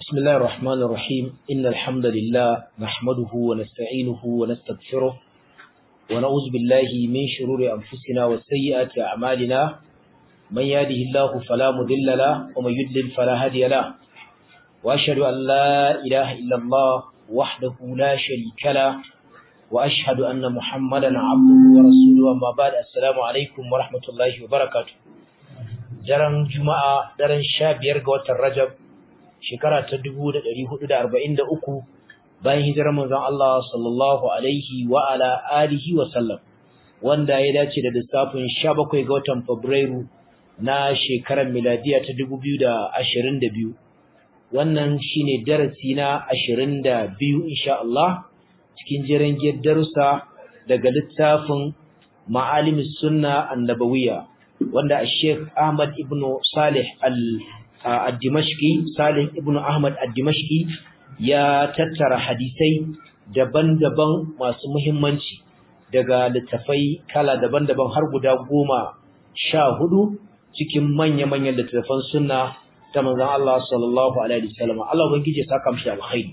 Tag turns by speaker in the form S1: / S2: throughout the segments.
S1: بسم الله الرحمن الرحيم إن الحمد لله نحمده ونستعينه ونستغفره ونعوذ بالله من شرور أنفسنا وسيئات أعمالنا من يهده الله فلا مضل له ومن يضلل فلا هادي له وأشهد أن لا إله إلا الله وحده لا شريك له وأشهد أن محمدا عبده ورسوله وما بعد السلام عليكم ورحمة الله وبركاته daren juma'a daren sha biyar ga watan rajab shekara ta dubu da ɗari hudu da arba'in da uku bayan hijirar manzon Allah sallallahu alaihi wa ala alihi wa sallam wanda ya dace da lissafin sha bakwai ga watan fabrairu na shekarar miladiya ta dubu biyu da ashirin da biyu wannan shine darasi na ashirin da biyu insha Allah cikin jiran darussa daga littafin ma'alimis sunna annabawiyya wanda Sheikh Ahmad ibn Salih al-Dimashqi Salih ibn Ahmad al-Dimashqi ya tattara hadisai daban-daban masu muhimmanci daga littafai kala daban-daban har guda goma sha hudu cikin manya-manyan littafan sunna ta manzon Allah sallallahu alaihi wasallam Allah ubangije saka mishi alkhairi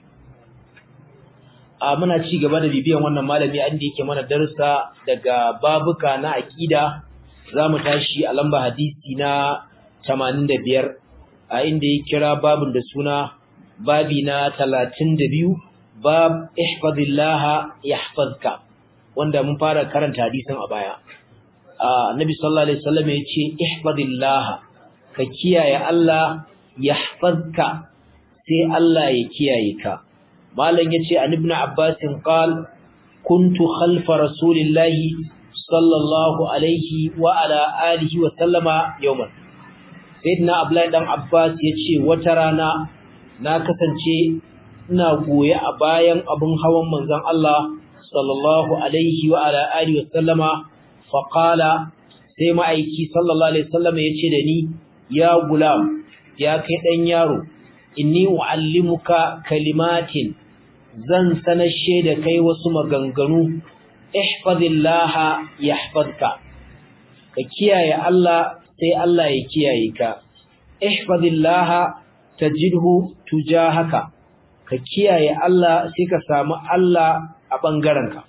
S1: a muna ci gaba da bibiyan wannan malami inda yake mana darussa daga babuka na aqida za mu tashi a lamba hadisi na 85 a inda ya kira babin da suna babi na 32 bab ihfazillah yahfazka wanda mun fara karanta hadisin a baya annabi sallallahu alaihi wasallam ya ce ihfazillah ka kiyaye Allah yahfazka sai Allah ya kiyaye ka malam yace an ibn abbas qal kuntu khalfa rasulillahi sallallahu alaihi wa ala alihi wa sallama yawman sayyidina abdullahi dan abbas yace wata rana na kasance ina goye a bayan abun hawan manzon Allah sallallahu alaihi wa ala alihi wa sallama fa qala sai ma'aiki sallallahu alaihi wasallama yace da ni ya gulam ya kai dan yaro inni uallimuka kalimatin zan sanashe da kai wasu maganganu ihfazillaha yahfazka ka kiyaye Allah sai Allah ya kiyaye ka ihfazillaha tajidhu tujahaka ka kiyaye Allah sai ka samu Allah a bangarenka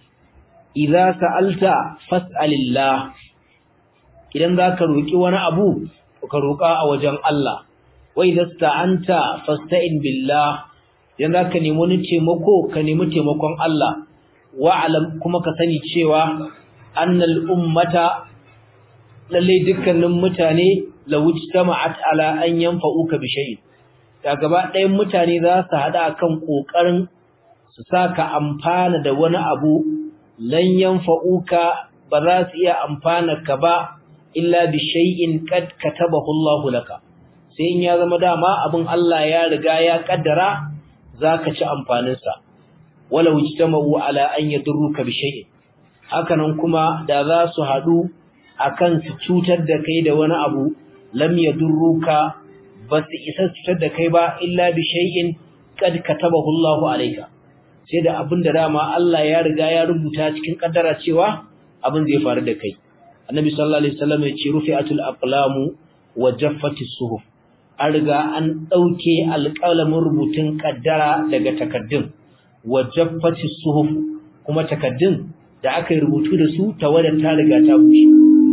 S1: idza sa'alta fas'alillah idan zaka roki wani abu ka roka a wajen Allah wa idza sta'anta fasta'in billah idan zaka nemi wani taimako ka nemi taimakon Allah wa'alam kuma ka sani cewa annal ummata lalle dukkanin mutane lawujtama'at ala an yanfa'uka bi shay'in da gaba ɗayan mutane za su hada kan kokarin su saka amfana da wani abu lan yanfa'uka ba za su iya amfana ka ba illa bi shay'in qad katabahu Allah laka sai in ya zama dama abin Allah ya riga ya kaddara zaka ci amfanin sa wala wujtama'u ala an yadurruka bi shay'in hakanan kuma da za su hadu akan su cutar da kai da wani abu lam yadurruka bas isa cutar da kai ba illa bi shay'in kad katabahu Allahu alayka sai da abin da dama Allah ya riga ya rubuta cikin kaddara cewa abin zai faru da kai annabi sallallahu alaihi wasallam ya ce rufi'atul aqlamu wa jaffatis suhuf an riga an dauke alƙalamin rubutun kaddara daga takaddun wajabbatis suhuf kuma takaddun da aka yi rubutu da su tawadar ta riga ta bushe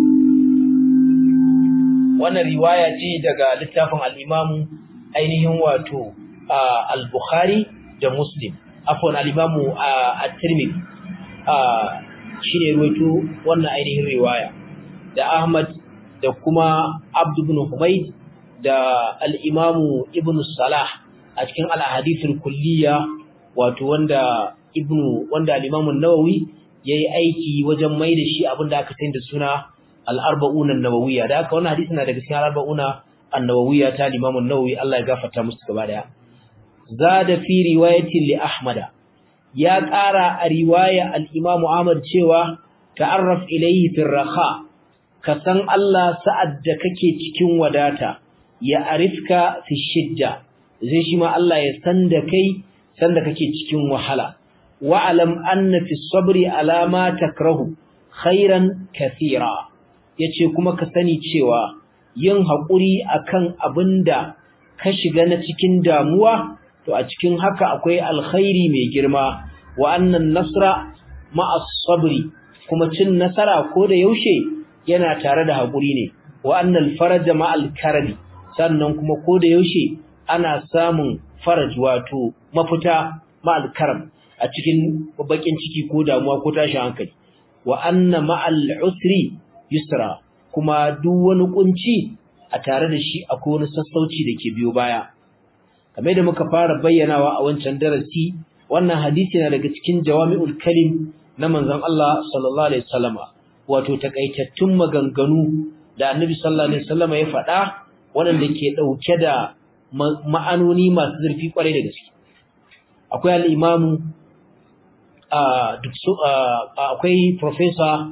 S1: wannan riwaya ce daga littafin al-Imam ainihin wato al-Bukhari da Muslim afwan al-Imam at-Tirmidhi shine ruwaito wannan ainihin riwaya da Ahmad da kuma Abd ibn Humayd da al-Imam Ibn Salah a cikin al-Ahadith al-Kulliyya wato wanda ibnu wanda al-Imam an-Nawawi yayi aiki wajen mai da shi abinda aka sani da suna al-arba'un an-nawawiyya da haka wannan hadisi na daga cikin al-arba'una an-nawawiyya ta al-Imam an-Nawawi Allah ya gafarta musu gaba daya zada fi riwayati li Ahmad ya ƙara a riwaya al-Imam Ahmad cewa ta'arraf ilayhi fi raha ka san Allah sa'ad da kake cikin wadata ya arifka fi shidda zai shi ma Allah ya san da kai sanda kake cikin wahala wa'alam anna fi sabri ala ma takrahu khairan kathira yace kuma ka sani cewa yin hakuri akan abinda ka shiga na cikin damuwa to a cikin haka akwai alkhairi mai girma wa annan nasra ma'as sabri kuma cin nasara ko da yaushe yana tare da haƙuri ne wa annal faraja ma'al karabi sannan kuma ko da yaushe ana samun faraj wato mafita ma'al karam a cikin bakin ciki ko damuwa ko tashin hankali wa anna ma'al usri yusra kuma duk wani kunci a tare da shi akwai wani sassauci da ke biyo baya kamar da muka fara bayyanawa a wancan darasi wannan hadisi na daga cikin jawami'ul kalim na manzon Allah sallallahu alaihi wasallama wato takaitattun maganganu da Annabi sallallahu alaihi wasallama ya faɗa waɗanda ke dauke da ma'anoni masu zurfi kwarai da gaske akwai al-imamu akwai professor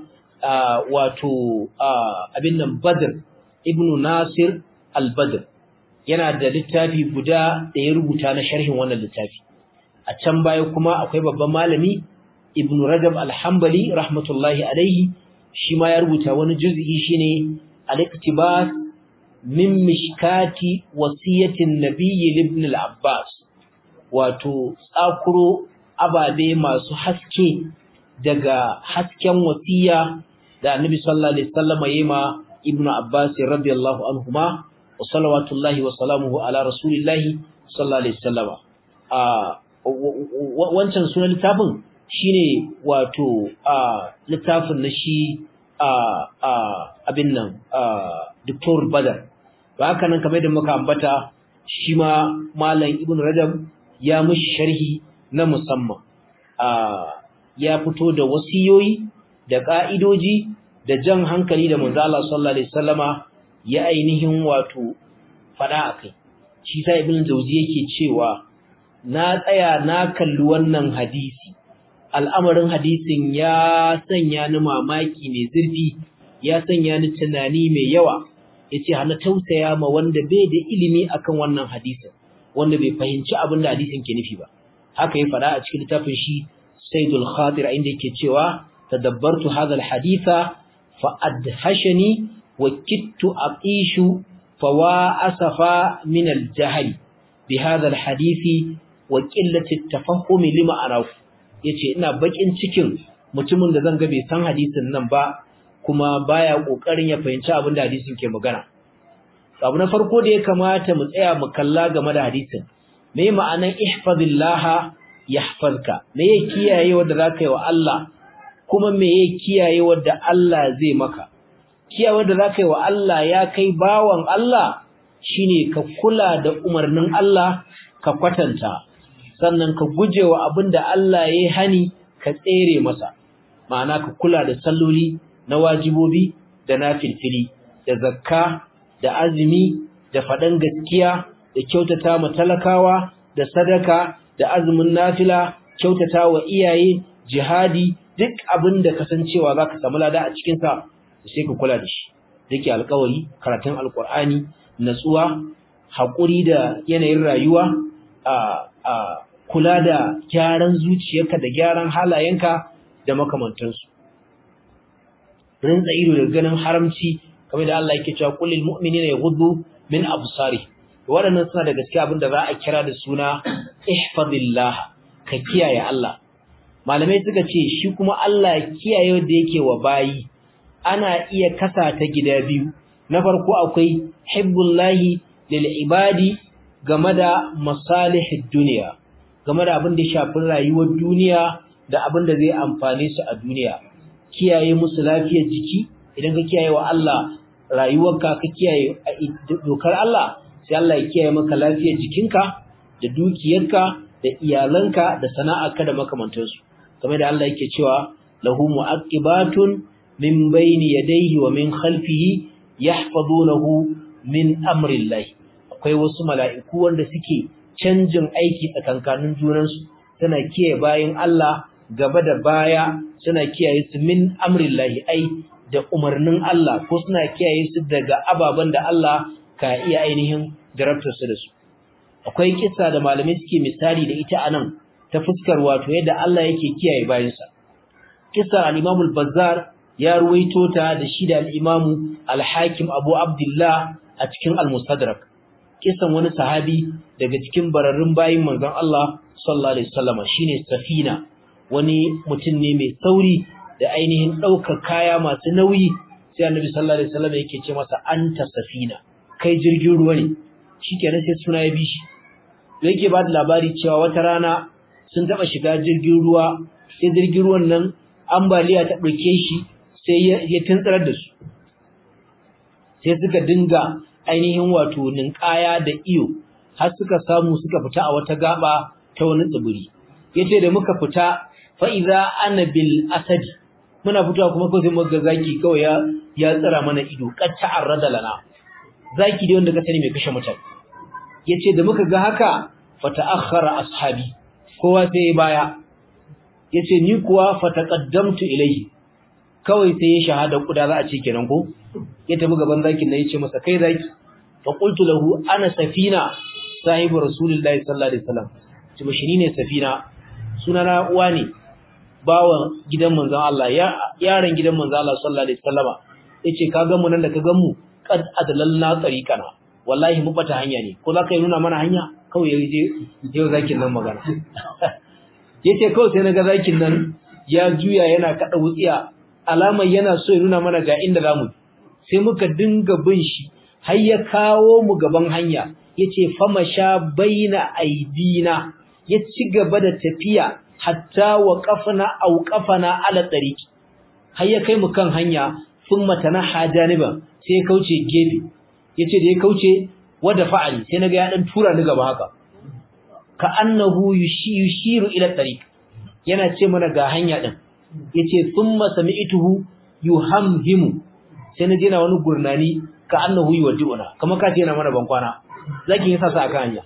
S1: wato abin nan Badr ibn Nasir al-Badr yana da littafi guda da ya rubuta na sharhin wannan littafi a can baya kuma akwai babban malami Ibn Rajab al-Hanbali rahmatullahi alaihi shi ma ya rubuta wani juz'i shine al-iqtibas min mishkati wasiyatin nabiyyi ibn al-Abbas wato tsakuro ababe masu haske daga hasken wasiya da Annabi sallallahu alaihi wasallam yayi ma Ibn Abbas radiyallahu anhuma wa salawatullahi wa salamuhu ala rasulillahi sallallahu alaihi wasallam a wancan sunan littafin shine wato a littafin na shi a abin nan Dr. Badar ba haka nan kamar da muka ambata shi ma malam Ibn Rajab ya mushi sharhi na musamman ya fito da wasiyoyi da ka'idoji da jan hankali da manzo Allah sallallahu alaihi wasallama ya ainihin wato fada akai shi sai Ibn Jawzi yake cewa na tsaya na kalli wannan hadisi al'amarin hadisin ya sanya ni mamaki mai zurfi ya sanya ni tunani mai yawa yace hana tausaya ma wanda bai da ilimi akan wannan hadisin wanda bai fahimci abin da hadisin ke nufi ba haka ya fada a cikin littafin shi Saidul Khatir inda yake cewa tadabbartu hadha alhaditha fa adhashani wa kittu aqishu fa wa asafa min aljahl bi hadha alhadithi wa qillati at-tafahum lima arahu yace ina bakin cikin mutumin da zan ga bai san hadisin nan ba kuma baya kokarin ya fahimci abin da hadisin ke magana abu na farko da ya kamata mu tsaya mu kalla game da hadisin me ma'anan ihfazillaha yahfazka me ya kiyaye wanda zaka yi wa Allah kuma me ya kiyaye wanda Allah zai maka kiyaye wanda zaka yi wa Allah ya kai bawan Allah shine ka kula da umarnin Allah ka kwatanta sannan ka gujewa abinda Allah ya hani ka tsere masa ma'ana ka kula da salloli na wajibobi da nafilfili da zakka da azumi da faɗan gaskiya da kyautata ma talakawa da sadaka da azumin nafila kyautata wa iyaye jihadi duk abin da kasancewa zaka samu lada a cikin sa sai ka kula da shi dake alƙawari karatun alƙur'ani natsuwa haƙuri da yanayin rayuwa a a kula da gyaran zuciyarka da gyaran halayenka da makamantansu rinza ido da ganin haramci kamar da Allah yake cewa kullil mu'minina yaghuddu min absari waɗannan suna da gaskiya abinda za a kira da suna ihfazillah ka kiyaye Allah malamai suka ce shi kuma Allah kiyaye wanda yake wa bayi ana iya kasa ta gida biyu na farko akwai hibbullahi lil ibadi game da masalihid duniya game da abin da shafi rayuwar duniya da abin da zai amfane su a duniya kiyaye musu lafiyar jiki idan ka kiyaye wa Allah rayuwarka ka kiyaye dokar Allah sai Allah ya kiyaye maka lafiyar jikinka da dukiyarka da iyalanka da sana'arka da makamantansu kamar da Allah yake cewa lahu mu'aqibatun min bayni yadayhi wa min khalfihi yahfazunahu min amrillah akwai wasu mala'iku wanda suke canjin aiki tsakankanin junansu suna kiyaye bayin Allah gaba da baya suna kiyaye su min amrillahi ai da umarnin Allah ko suna kiyaye su daga ababen da Allah ka iya ainihin jarabtar su da su akwai kissa da malamai suke misali da ita anan ta fuskar wato yadda Allah yake kiyaye bayansa kissa al-Imam al-Bazzar ya ruwaito ta da shi da al-Imam al-Hakim Abu Abdullah a cikin al-Mustadrak kisan wani sahabi daga cikin bararrun bayin manzon Allah sallallahu alaihi wasallam shine Safina wani mutum ne mai sauri da ainihin daukar kaya masu nauyi sai Annabi sallallahu alaihi wasallam yake ce masa anta Safina kai jirgin ruwa ne shikenan sai suna ya bi shi yake ba da labari cewa wata rana sun taba shiga jirgin ruwa sai jirgin ruwan nan ambaliya ta dauke shi sai ya tuntsarar da su sai suka dinga ainihin wato ninkaya da iyo har suka samu suka fita a wata gaba ta wani tsibiri yace da muka fita fa iza ana bil asadi muna fitowa kuma ko sai muka zaki kawai ya ya tsira mana ido katta arrada lana zaki dai wanda ka sani mai kashe mutane yace da muka ga haka fa ta'akhkhara ashabi kowa sai baya yace ni kuwa fa taqaddamtu ilayhi kawai sai ya shahada kuda za a ce kenan ko ya tafi gaban zakin nan yace masa kai zaki fa qultu lahu ana safina sahibu rasulullahi sallallahu alaihi wasallam ce bashi ne safina sunana uwa ne bawan gidan manzon Allah yaron gidan manzon Allah sallallahu alaihi wasallama yace ka ga mu nan da ka ga mu qad adlalna tariqana wallahi mu bata hanya ne ko zaka yi nuna mana hanya kawai yaje yau zakin nan magana yace kawai sai naga zakin nan ya juya yana kada wutsiya alamar yana so ya nuna mana ga inda zamu sai muka dinga bin shi har ya kawo mu gaban hanya yace famasha baina aidina ya ci gaba da tafiya hatta wa qafna aw qafana ala tariqi har ya kai mu kan hanya thumma tanaha janiba sai ya kauce gefe yace da ya kauce wada fa'ali sai naga ya dan tura ni gaba haka ka annahu yushiru ila tariq yana ce mana ga hanya din yace thumma sami'tuhu yuhamhimu sai na na wani gurnani ka annahu yuwaddiuna kamar ka ce yana mana bankwana zaki yasa sa aka hanya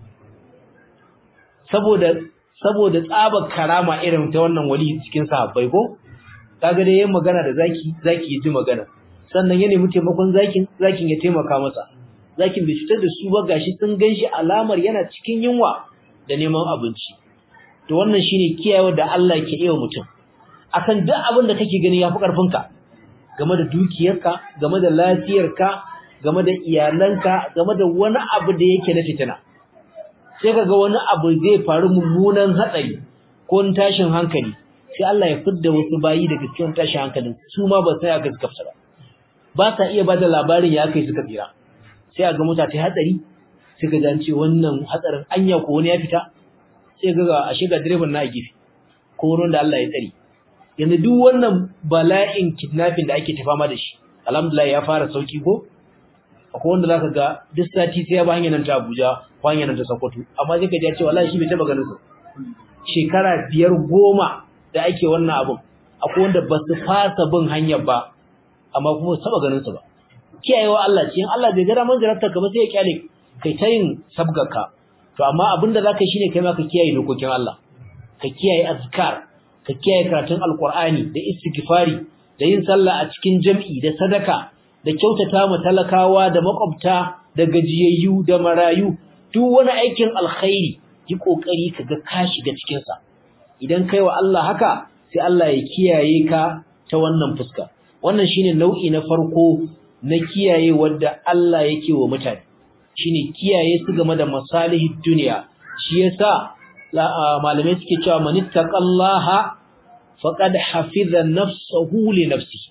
S1: saboda saboda tsabar karama irin ta wannan wali cikin sahabbai ko kaga dai yayin magana da zaki zaki ji magana sannan ya nemi taimakon zakin zakin ya taimaka masa zakin bai fitar da su ba gashi sun ganshi alamar yana cikin yunwa da neman abinci to wannan shine kiyayewa da Allah ke iya mutum akan duk abin da kake gani yafi karfinka game da dukiyarka game da lafiyarka game da iyalanka game da wani abu da yake na fitina sai kaga wani abu zai faru mummunan hatsari ko tashin hankali sai Allah ya fidda wasu bayi daga cikin tashin hankalin su ma ba sai aka suka fita ba sa iya bada labarin ya kai suka tsira sai a ga mota ta hatsari sai ga ce wannan hatsarin anya ko wani ya fita sai ga ashe ga direban na a gefe ko wurin da Allah ya tsare yanzu duk wannan bala'in kidnapping da ake tafama da shi alhamdulillah ya fara sauki ko akwai wanda zaka ga duk sati sai ya ba hanyar nan ta Abuja ko hanyar nan ta Sokoto amma sai ka ji cewa wallahi shi bai taba ganin su shekara biyar goma da ake wannan abun akwai wanda ba su fasa bin hanyar ba amma kuma su taba ganin su ba kiyayewa Allah ce in Allah bai gara man jarabta ka ba sai ya kyale kai ta yin sabgarka to amma abin da zaka yi shine kai ma ka kiyaye dokokin Allah ka kiyaye azkar ka kiyaye karatun alqur'ani da istighfari da yin sallah a cikin jam'i da sadaka da kyautata ma talakawa da makwabta da gajiyayyu da marayu duk wani aikin alkhairi yi kokari kaga ka shiga cikin sa idan kai wa Allah haka sai Allah ya kiyaye ka ta wannan fuska wannan shine nau'i na farko na kiyaye wanda Allah yake wa mutane shine kiyaye su game da masalihid duniya shi yasa malamai suke cewa manittaqallaha faqad hafiza nafsuhu li nafsihi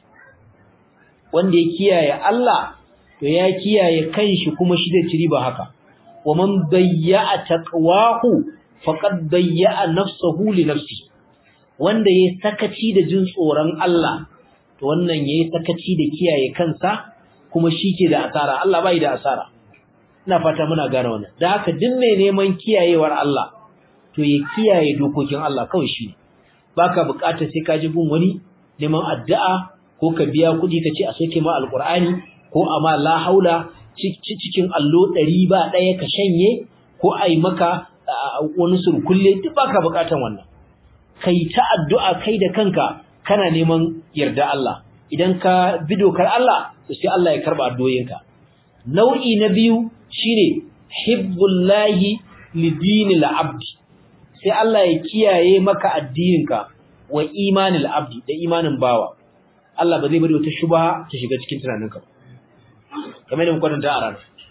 S1: wanda ya kiyaye Allah to ya kiyaye kanshi kuma shi zai ci riba haka wa man bayya taqwahu faqad bayya nafsuhu li nafsihi wanda yayi sakaci da jin tsoron Allah to wannan yayi sakaci da kiyaye kansa kuma shike da asara Allah bai da asara ina fata muna gane wannan dan haka duk mai neman kiyayewar Allah to ya kiyaye dokokin Allah kawai shi baka bukata sai ka ji gun wani neman addu'a ko ka biya kuɗi ka ce a soke ma alqur'ani ko amma la haula cikin allo ɗari ba ɗaya ka shanye ko ai maka wani surkulle duk baka bukatan wannan kai ta addu'a kai da kanka kana neman yarda Allah idan ka bi dokar Allah to sai Allah ya karba addu'oyinka nau'i na biyu shine hibbullahi lidinil abdi sai Allah ya kiyaye maka addininka wa imanil abdi da imanin bawa Allah ba zai bari wata shubha ta shiga cikin tunaninka kamar da muka kwatanta a ranar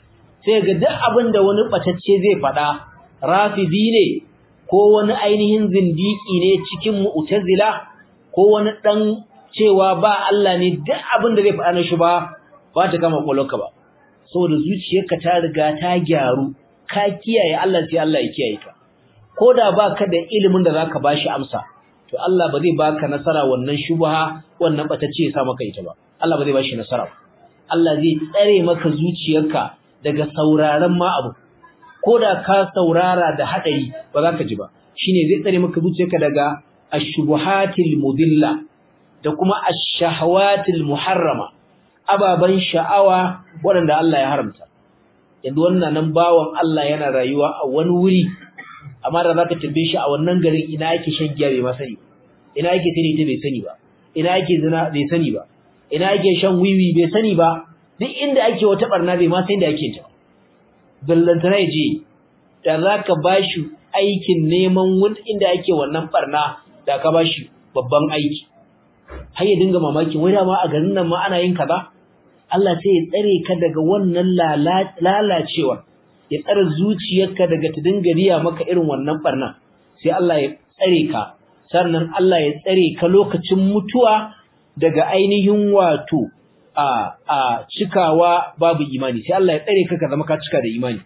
S1: sai ga duk abin da wani batacce zai faɗa rafizi ne ko wani ainihin zindiki ne cikin mu'tazila ko wani dan cewa ba Allah ne duk abin da zai faɗa na shi ba ba ta kama kwalonka ba saboda zuciyarka ta riga ta gyaru ka kiyaye Allah sai Allah ya kiyaye ka koda baka da ilimin da zaka bashi amsa to Allah ba zai baka nasara wannan shubha wannan batacce ya sa maka ita ba Allah ba zai bashi nasara Allah zai tsare maka zuciyarka daga sauraron ma abu koda ka saurara da hadari ba za ka ji ba shine zai tsare maka zuciyarka daga ash-shubuhatil mudilla da kuma ash-shahawatil muharrama ababan sha'awa waɗanda Allah ya haramta yanzu wannan nan bawan Allah yana rayuwa a wani wuri amma da zaka tambaye shi a wannan garin ina yake shan giya bai ma sani ina yake tare ta bai sani ba ina yake zina bai sani ba ina yake shan wiwi bai sani ba duk inda ake wata barna bai ma san da yake ta ballantana yaje da zaka bashi aikin neman wani inda ake wannan barna da ka bashi babban aiki har ya dinga mamakin wai dama a garin nan ma ana yin kaza Allah sai ya tsare ka daga wannan lalacewa ya tsare zuciyarka daga ta dinga riya maka irin wannan barna sai Allah ya tsare ka sannan Allah ya tsare ka lokacin mutuwa daga ainihin wato a a cikawa babu imani sai Allah ya tsare ka ka zama ka cika da imani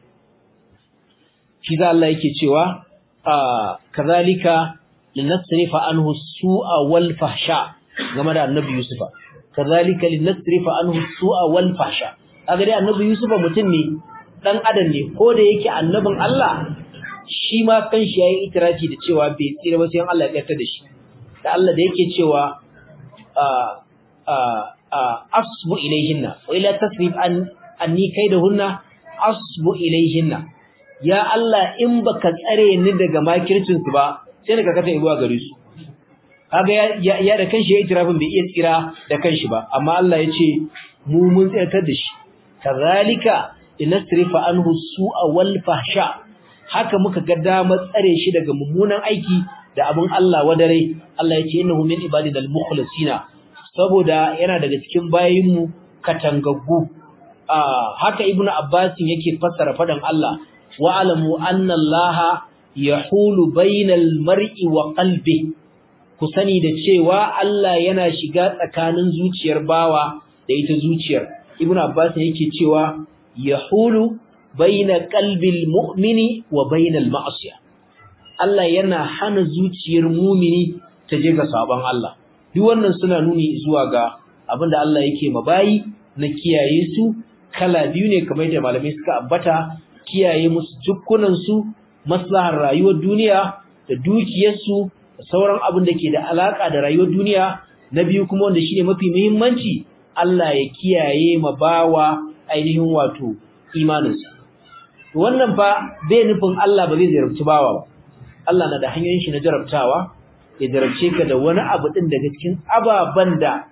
S1: shi da Allah yake cewa a kazalika linasrifa anhu su'a wal fahsha game da annabi Yusufa kazalika linasrifa anhu su'a wal fahsha kaga dai annabi Yusufa mutum ne dan adam ne ko da yake annabin Allah shi ma kanshi yayi itirafi da cewa bai tsira ba sai Allah ya tsarta da shi da Allah da yake cewa a a a asbu ilayhinna wa ila tasrif an anni kaidahunna asbu ilayhinna ya Allah in baka tsare ni daga makircin su ba sai ka kasa zuwa gare su kaga ya ya da kanshi yayi itirafin bai iya tsira da kanshi ba amma Allah ya ce mu mun tsayar da shi kazalika linasrifa anhu su'a wal fahsha haka muka ga damar tsare shi daga mummunan aiki da abin Allah wadare Allah ya ce innahu min ibadinal mukhlasina saboda yana daga cikin bayinmu katangaggu haka ibnu abbas yake fassara fadan Allah wa alamu anna Allah yahulu bainal mar'i wa qalbi ku sani da cewa Allah yana shiga tsakanin zuciyar bawa da ita zuciyar ibnu abbas yake cewa yahulu baina qalbil mu'mini wa bainal ma'siyah Allah yana hana zuciyar mumini ta je ga sabon Allah duk wannan suna nuni zuwa ga abinda Allah yake mabayi na kiyaye su kala biyu ne kamar da malamai suka ambata kiyaye musu jukkunan su maslahar rayuwar duniya da dukiyar su da sauran abin da ke da alaka da rayuwar duniya na biyu kuma wanda shine mafi muhimmanci Allah ya kiyaye mabawa ainihin wato imaninsa wannan fa bai nufin Allah ba zai zarabci bawa ba Allah na da hanyoyin shi na jarabtawa ya jarabce ka da wani abu din daga cikin ababan da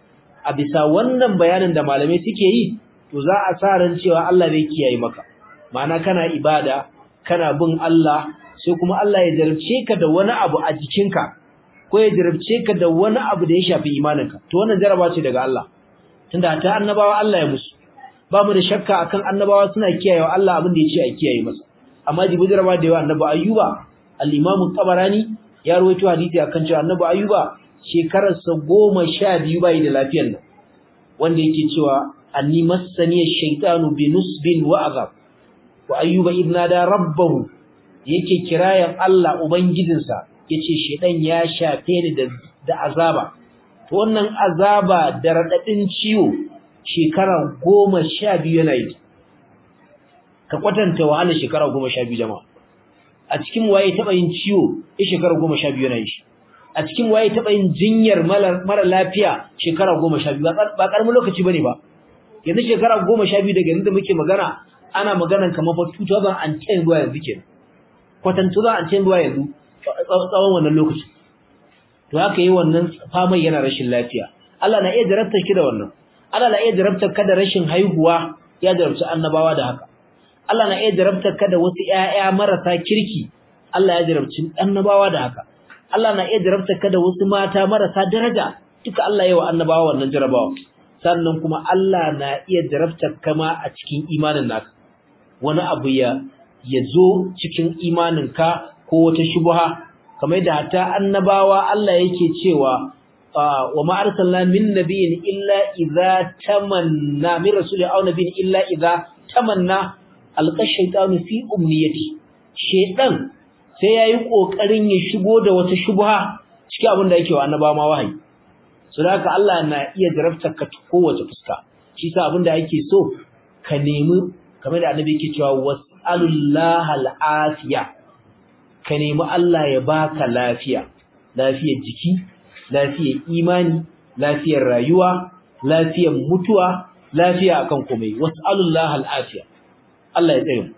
S1: a bisa wannan bayanin da malamai suke yi to za a sa ran cewa Allah zai kiyaye maka ma'ana kana ibada kana bin Allah sai kuma Allah ya jarabce ka da wani abu a jikinka ko ya jarabce ka da wani abu da ya shafi imaninka to wannan jaraba ce daga Allah tunda ta annabawa Allah ya musu ba mu da shakka akan annabawa suna kiyayewa Allah abin da ya ce a kiyaye masa amma jibi jaraba da yawa annabi ayyuba al-imam tabarani ya rawaito hadisi akan cewa annabi ayyuba shekararsa 12 bai da lafiyar nan wanda yake cewa anni massani ash-shaytanu bi nusbin wa azab wa ayyuba idna da rabbahu yake kirayan Allah ubangijinsa yace shedan ya shafe ni da da azaba to wannan azaba da radadin ciwo shekara 12 yana yi ka kwatanta wahala shekara 12 jama'a a cikin waye taba yin ciwo ya shekara 12 yana yi a cikin waye taba yin jinyar mara lafiya shekara 12 ba karamin lokaci bane ba yanzu shekara 12 daga inda muke magana ana maganan kamar fa 2010 zuwa yanzu kenan kwatan 2010 zuwa yanzu tsawon wannan lokaci to haka yi wannan famai yana rashin lafiya Allah na iya jarabtar ki da wannan Allah na iya jarabtar ka da rashin haihuwa ya jarabci annabawa da haka Allah na iya jarabtar ka da wasu ƴaƴa marasa kirki Allah ya jarabci annabawa da haka Allah na iya jarabtar ka da wasu mata marasa daraja duka Allah ya wa annabawa wannan jarabawa sannan kuma Allah na iya jarabtar ka ma a cikin imanin naka wani abu ya ya zo cikin imaninka ko wata shubha kamar da hatta annabawa Allah yake cewa wa ma arsalna min nabiyyin illa idza tamanna min rasulin aw nabiyyin illa idza tamanna alqa shaytanu fi umniyati shaytan sai yayi kokarin ya shigo da wata shubha cikin abin da yake wa annabawa ma wahayi so da haka Allah na iya jarabtar ka kowace fuska shi sa abin da yake so ka nemi kamar da annabi yake cewa was'alullaha al'afiya ka nemi Allah ya baka lafiya lafiyar jiki lafiyar imani lafiyar rayuwa lafiyar mutuwa lafiya akan komai was'alullaha al'afiya Allah ya tsare mu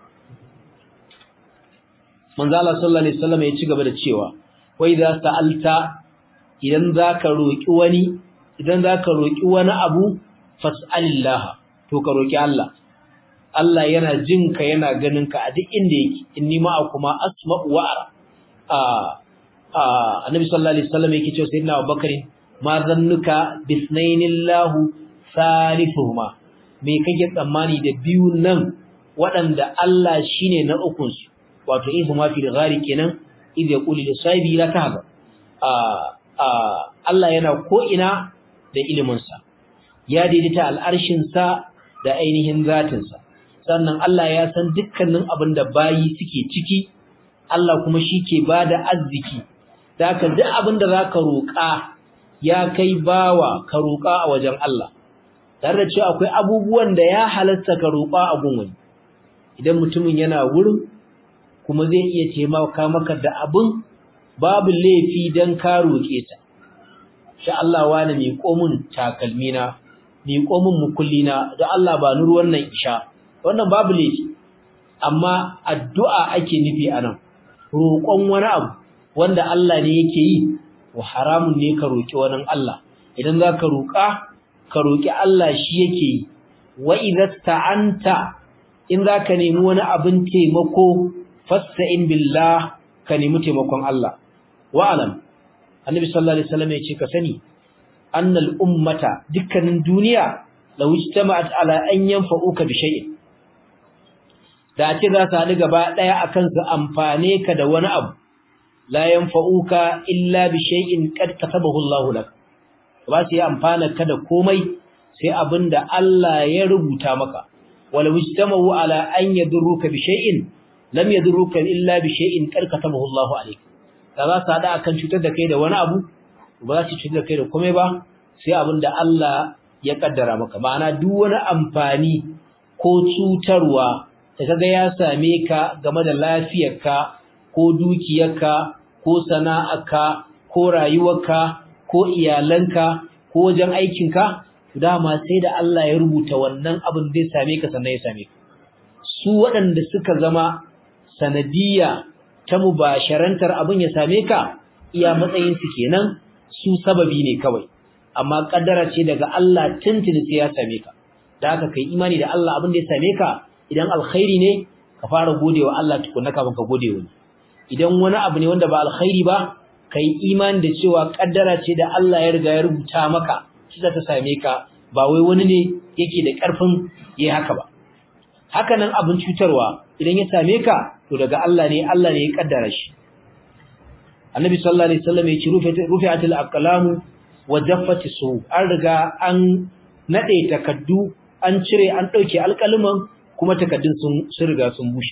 S1: manzo Allah sallallahu alaihi wasallam ya ci gaba da cewa wa idza sa'alta idan zaka roki wani idan zaka roki wani abu fas'alillah to ka roki Allah Allah yana jin ka yana ganin ka a duk inda yake inni ma kuma asma'u wa ara a a annabi sallallahu alaihi wasallam yake cewa sayyidina Abubakar ma zannuka bisnainillahu salisuhuma me kake tsammani da biyu nan waɗanda Allah shine na ukun su wato ihu ma fi ghari kenan idh yaqulu li sahibi la tahzan a a Allah yana ko ina da ilimin sa ya daidaita al'arshin sa da ainihin zatin sa sannan Allah ya san dukkanin abin da bayi suke ciki Allah kuma shi ke bada arziki zaka duk abin da zaka roƙa ya kai bawa ka roƙa a wajen Allah tare da cewa akwai abubuwan da ya halatta ka roƙa a gun wani idan mutumin yana wurin kuma zai iya taimaka maka da abin babu laifi dan ka roƙe ta sha Allah wani mai komun takalmina mai komun mukullina da Allah ba nur wannan isha wannan babu laifi amma addu'a ake nufi anan roƙon wani abu wanda Allah ne yake yi wa haramun ne ka roƙi wani Allah idan za ka roƙa ka roƙi Allah shi yake yi wa idasta'anta in za ka nemi wani abin taimako fasta'in billah ka nemi taimakon Allah wa alam annabi sallallahu alaihi wasallam ya ce ka sani annal ummata dukkanin duniya law ijtama'at ala an yanfa'uka bi shay'in da ce za su haɗu gaba ɗaya akan su amfane ka da wani abu la yanfa'uka illa bi shay'in qad katabahu Allahu lak ba su yi amfana ka da komai sai abinda Allah ya rubuta maka wala mujtama'u ala an yadurruka bi shay'in lam yadurruka illa bi shay'in qad katabahu Allahu alayk da za su hada akan cutar da kai da wani abu ba za su cutar da kai da komai ba sai abinda Allah ya kaddara maka ma'ana duk wani amfani ko cutarwa da kaga ya same ka game da lafiyarka ko dukiyarka ko sana'arka ko rayuwarka ko iyalanka ko wajen aikinka dama sai da Allah ya rubuta wannan abin zai same ka sannan ya same ka su waɗanda suka zama sanadiyya ta mubasharantar abin ya same ka iya matsayin su kenan su sababi ne kawai amma kaddara ce daga Allah tuntuni sai ya same ka da haka kai imani da Allah abin da ya same ka idan alkhairi ne ka fara godewa Allah tukunna kafin ka gode wani idan wani abu ne wanda ba alkhairi ba kai imani da cewa kaddara ce da Allah ya riga ya rubuta maka shi ta same ka ba wai wani ne yake da karfin yayi haka ba haka nan abin cutarwa idan ya same ka to daga Allah ne Allah ne ya kaddara shi Annabi sallallahu alaihi wasallam ya ce rufi'atul aqlamu wa jaffati su an riga an nade takaddu an cire an dauke alƙaluman kuma takaddun sun sun riga sun bushe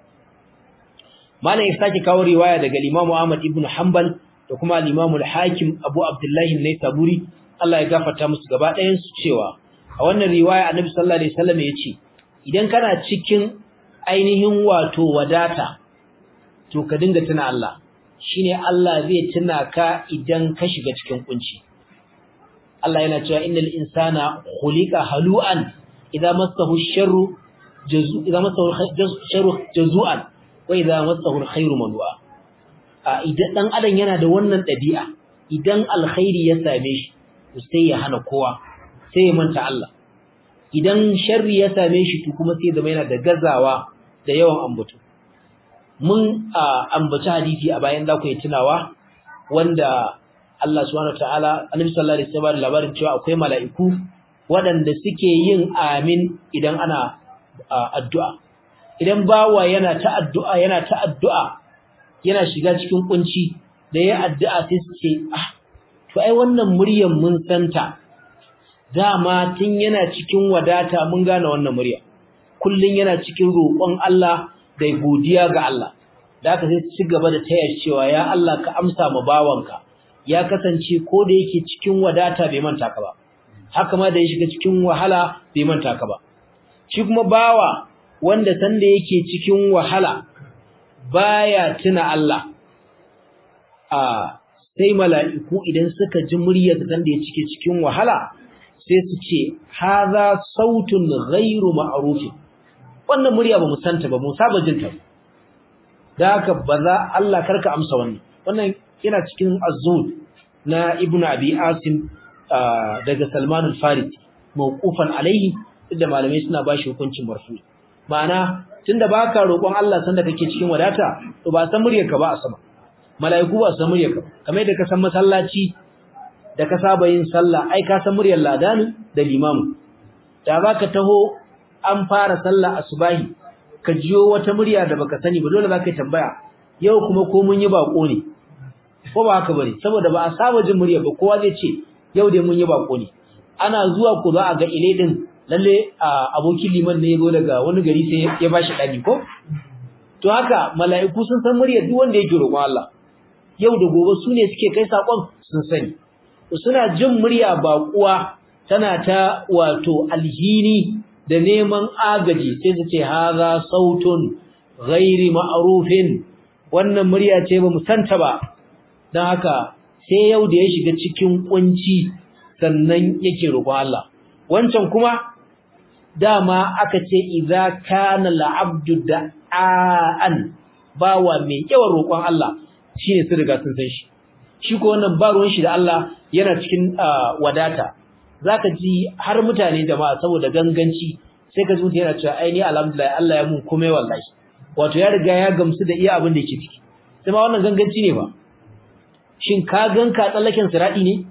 S1: Malam ya sake kawo riwaya daga Imam Ahmad ibn Hanbal da kuma al-Imam al-Hakim Abu Abdullah an-Naisaburi Allah ya gafarta musu gaba ɗayan su cewa a wannan riwaya Annabi sallallahu alaihi wasallam ya ce idan kana cikin ainihin wato wadata to ka dinga tuna Allah shine Allah zai tuna ka idan ka shiga cikin kunci Allah yana cewa innal insana khuliqa halu'an idza massahu sharru jazu idza massahu sharru jazu'an wa idza massahu alkhairu manwa a idan dan adam yana da wannan dabi'a idan alkhairi ya same shi sai ya hana kowa sai ya manta Allah idan sharri ya same shi to kuma sai zama yana da gazawa da yawan ambato mun ambaci hadisi a bayan da ku yi tunawa wanda Allah subhanahu wataala Annabi sallallahu alaihi wasallam labarin cewa akwai mala'iku waɗanda suke yin amin idan ana addu'a idan bawa yana ta addu'a yana ta addu'a yana shiga cikin kunci da ya addu'a sai su ce ah to ai wannan muryar mun santa dama tun yana cikin wadata mun gane wannan murya kullun yana cikin roƙon Allah da godiya ga Allah da aka sai ci gaba da taya cewa ya Allah ka amsa ma bawanka ya kasance ko da yake cikin wadata bai manta ka ba haka ma da ya shiga cikin wahala bai manta ka ba shi kuma bawa wanda sanda yake cikin wahala baya tuna Allah a sai mala'iku idan suka ji muryar sanda ya cike cikin wahala sai su ce haza sautun ghairu ma'ruf wannan murya ba mu santa ba mu saba jin ta da haka ba za Allah karka amsa wannan wannan yana cikin az-zuhd na ibnu abi asim daga salman al-farisi mawqufan alaihi da malamai suna bashi hukuncin marfu ma'ana tunda baka roƙon Allah sanda kake cikin wadata to ba san muryarka ba a sama mala'iku ba san muryarka kamar yadda ka san masallaci da ka saba yin sallah ai ka san muryar ladani da limamu da baka taho an fara sallah asubahi ka jiyo wata murya da baka sani ba dole zaka tambaya yau kuma ko mun yi bako ne ko ba haka bane saboda ba a saba jin murya ba kowa zai ce yau dai mun yi bako ne ana zuwa ku za a ga ile din lalle abokin liman ne yazo daga wani gari sai ya bashi dani ko to haka mala'iku sun san muryar duk wanda yake roƙon Allah yau da gobe su ne suke kai sakon sun sani suna jin murya baƙuwa tana ta wato alhini da neman agaji sai su ce haza sautun ghairi ma'rufin wannan murya ce ba mu santa ba dan haka sai yau da ya shiga cikin kunci sannan yake roƙon Allah wancan kuma dama aka ce idza kana la'abdu da'an bawa mai yawan roƙon Allah shine su riga sun san shi shi ko wannan ba ruwan shi da Allah yana cikin wadata zaka ji har mutane jama'a saboda ganganci sai ka zuciya yana cewa ai ni alhamdulillah Allah ya mun komai wallahi wato ya riga ya gamsu da iya abin da yake ciki sai ma wannan ganganci ne ba shin ka ganka tsallaken siradi ne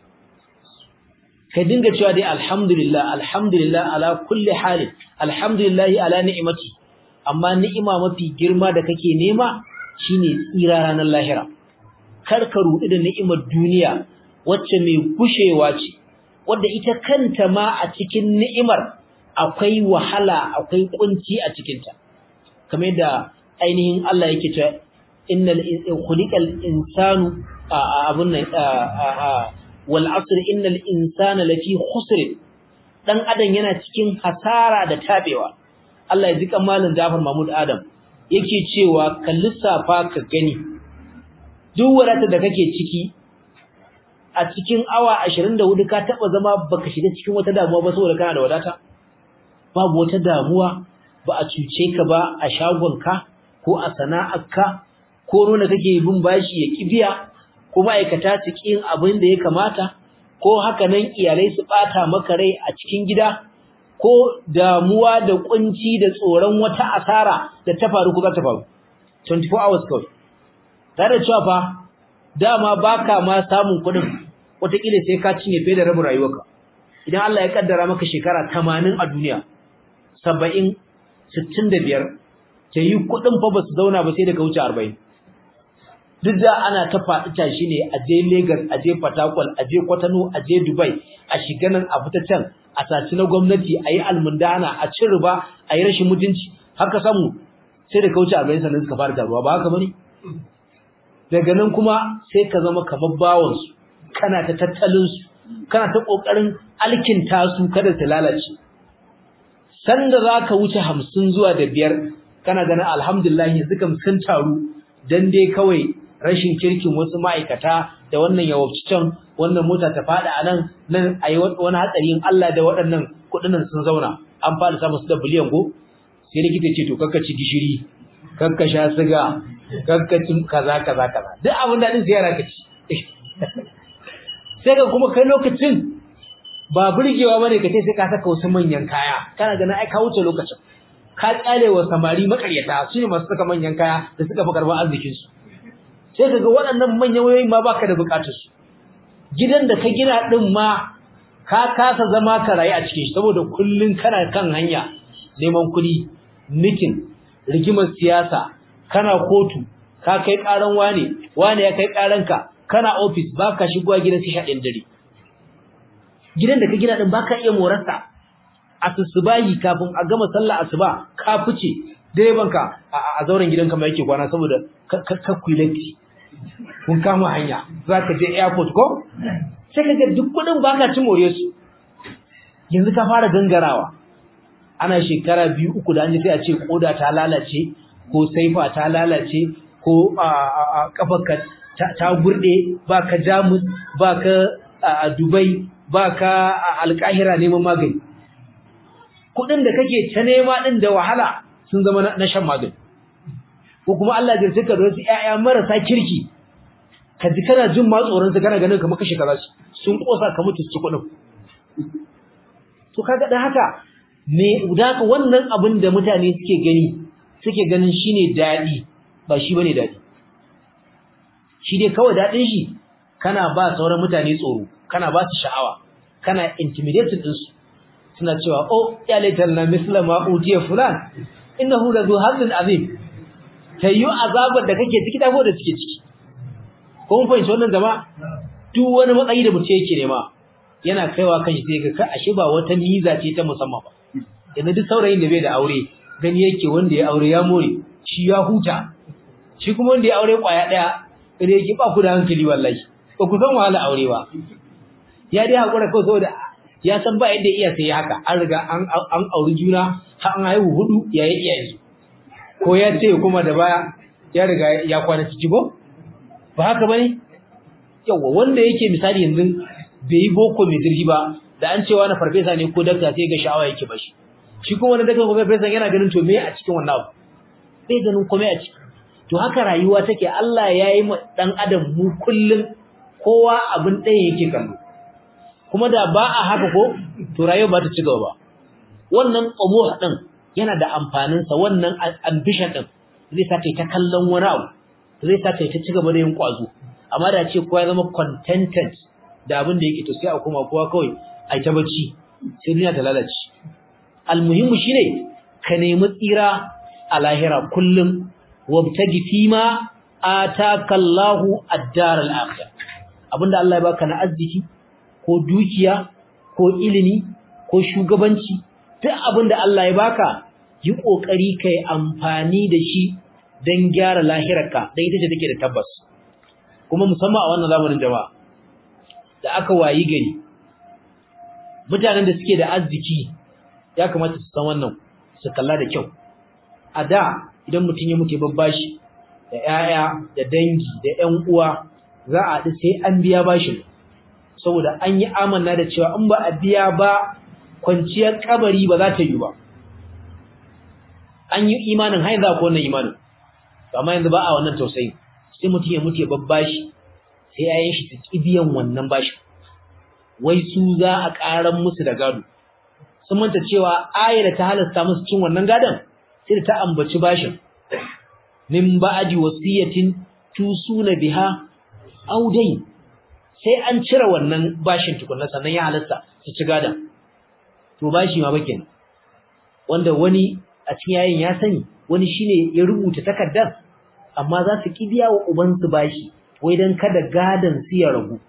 S1: ka dinga cewa dai alhamdulillah alhamdulillah ala kulli halin alhamdulillah ala ni'mati amma ni'ima mafi girma da kake nema shine tsira ranar lahira kar ka rudi da ni'imar duniya wacce mai gushewa ce wanda ita kanta ma a cikin ni'imar akwai wahala akwai kunci a cikin ta kamar da ainihin Allah yake cewa innal khuliqal insanu abun nan wal asr innal insana lafi khusr dan adam yana cikin hasara da tabewa Allah ya ji kamalin Jafar Mahmud Adam yake cewa ka lissafa ka gani duk wadata da kake ciki a cikin awa 24 ka taba zama baka shiga cikin wata damuwa ba saboda kana da wadata babu wata damuwa ba a cuce ka ba a shagonka ko a sana'arka ko nuna kake bin bashi ya kibiya ko ma'aikata su kin abin da ya kamata ko haka nan iyalai su bata maka rai a cikin gida ko damuwa da kunci da tsoron wata asara da ta faru ko za ta faru 24 hours kawai tare da cewa fa dama baka ma samun kuɗin wataƙila sai ka cinye fiye da rabin rayuwarka idan Allah ya kaddara maka shekara 80 a duniya 70 65 ta yi kuɗin fa ba su zauna ba sai daga wuce 40 duk da ana ta faɗi tashi ne a je Lagos a je Port Harcourt a je Kwatano a je Dubai a shiga nan a fita can a saci na gwamnati a yi almundana a ci riba a yi rashin mutunci haka samu sai da kauce arba'in sannan suka fara taruwa ba haka bane daga nan kuma sai ka zama kamar bawon su kana ta tattalin su kana ta kokarin alkinta su kada su lalace sanda zaka wuce hamsin zuwa da biyar kana ganin alhamdulillah yanzu kam sun taru dan dai kawai rashin kirkin wasu ma'aikata da wannan yawabci can wannan mota ta fada a nan nan a yi wani hatsari in Allah da waɗannan kuɗinan sun zauna an fara samu su da biliyan go sai likita ce to kakka ci gishiri kakka sha siga kakka ci kaza kaza kaza duk abin da din sai yara ka ci sai ka kuma kai lokacin ba burgewa bane ka ce sai ka saka wasu manyan kaya kana ganin ai ka wuce lokacin ka tsale wa samari makaryata su ne masu saka manyan kaya da suka fi karɓar arzikin su sai kaga waɗannan manyan wayoyi ma baka da bukatar su gidan da ka gina din ma ka kasa zama ka rayu a cikin shi saboda kullun kana kan hanya neman kuɗi mitin rigimar siyasa kana kotu ka kai karan wane wane ya kai karanka kana office baka shigowa gidan sai shaɗin dare gidan da ka gina din baka iya morarsa asusubahi kafin a gama sallah asuba ka fice direban ka a zauren gidanka mai yake kwana saboda ka kulati kun kama hanya zaka je airport ko sai kaga duk kudin baka ci more su yanzu ka fara gangarawa ana shekara biyu uku da an ji sai a ce koda ta lalace ko saifa ta lalace ko a kafarka ta gurde baka jamus baka a Dubai baka a Alkahira neman magani kudin da kake ta nema din da wahala sun zama na shan magani ko kuma Allah ya jirka da wasu ƴaƴa marasa kirki ka ji kana jin ma tsoron su kana ganin kamar kashe kaza sun kosa ka mutu su kudin to kaga dan haka me udaka wannan abin da mutane suke gani suke ganin shine dadi ba shi bane dadi shi dai kawai dadin shi kana ba sauran mutane tsoro kana ba su sha'awa kana intimidating din su suna cewa oh ya laitanna misla ma utiya fulan innahu la zu hazin azim tayyu azabar da kake ciki da da suke ciki ko mun fahimci wannan jama'a duk wani matsayi da mutum yake nema yana kaiwa kanshi sai ga ashe ba wata miza ce ta musamman ba yanzu duk saurayin da bai da aure gani yake wanda ya aure ya more shi ya huta shi kuma wanda ya aure kwaya daya sai yake ba ku da hankali wallahi ba ku san wahala aure ba ya dai hakura kawai saboda ya san ba yadda iya sai haka an riga an an auri juna har an haihu hudu ya yi iya yanzu ko ya ce kuma da baya ya riga ya kwana ciki ko ba haka bane yawa wanda yake misali yanzu bai yi boko mai zirgi ba da an cewa na farfesa ne ko dakta sai ga sha'awa yake bashi shi kuma wani dakta ko farfesa yana ganin to me a cikin wannan abu bai ganin komai a ciki to haka rayuwa take Allah ya yi dan adam mu kullun kowa abin ɗaya yake kallo kuma da ba a haka ko to rayuwa ba ta ci gaba ba wannan qamuh din yana da amfanin sa wannan ambition din zai sa kai ta kallon wani abu zai sa kai ta ci gaba da yin kwazo amma da ce kowa ya zama contented da abin da yake to sai a koma kowa kawai ai ta bacci sai duniya ta lalace almuhimmu shine ka nemi tsira a lahira kullum wabtagi fima ataka Allahu ad-dar al-akhir abinda Allah ya baka na arziki ko dukiya ko ilimi ko shugabanci duk abinda Allah ya baka yi kokari kai amfani da shi dan gyara lahirarka dan ita ce take da tabbas kuma musamman a wannan zamanin jama'a da aka wayi gari mutanen da suke da arziki ya kamata su san wannan su kalla da kyau a da idan mutum ya mutu babbashi da 'ya'ya da dangi da 'yan uwa za a haɗu sai an biya bashin saboda an yi amanna da cewa in ba a biya ba kwanciyar kabari ba za ta yi ba an yi imanin hain za ku wannan imanin amma yanzu ba a wannan tausayin sai mutum ya mutu ya babbashi sai yayin shi su ki biyan wannan bashi wai su za a ƙaran musu da gado sun manta cewa ayar da ta halasta musu cin wannan gadon sai da ta ambaci bashin min ba'di wasiyatin tusuna biha aw dayn sai an cire wannan bashin tukunna sannan ya halasta su ci gadon to bashi ma bakin wanda wani a cikin yayin ya sani wani shine ya rubuta takardar amma za su kibiya wa ubansu bashi wai dan kada gadan su ya ragu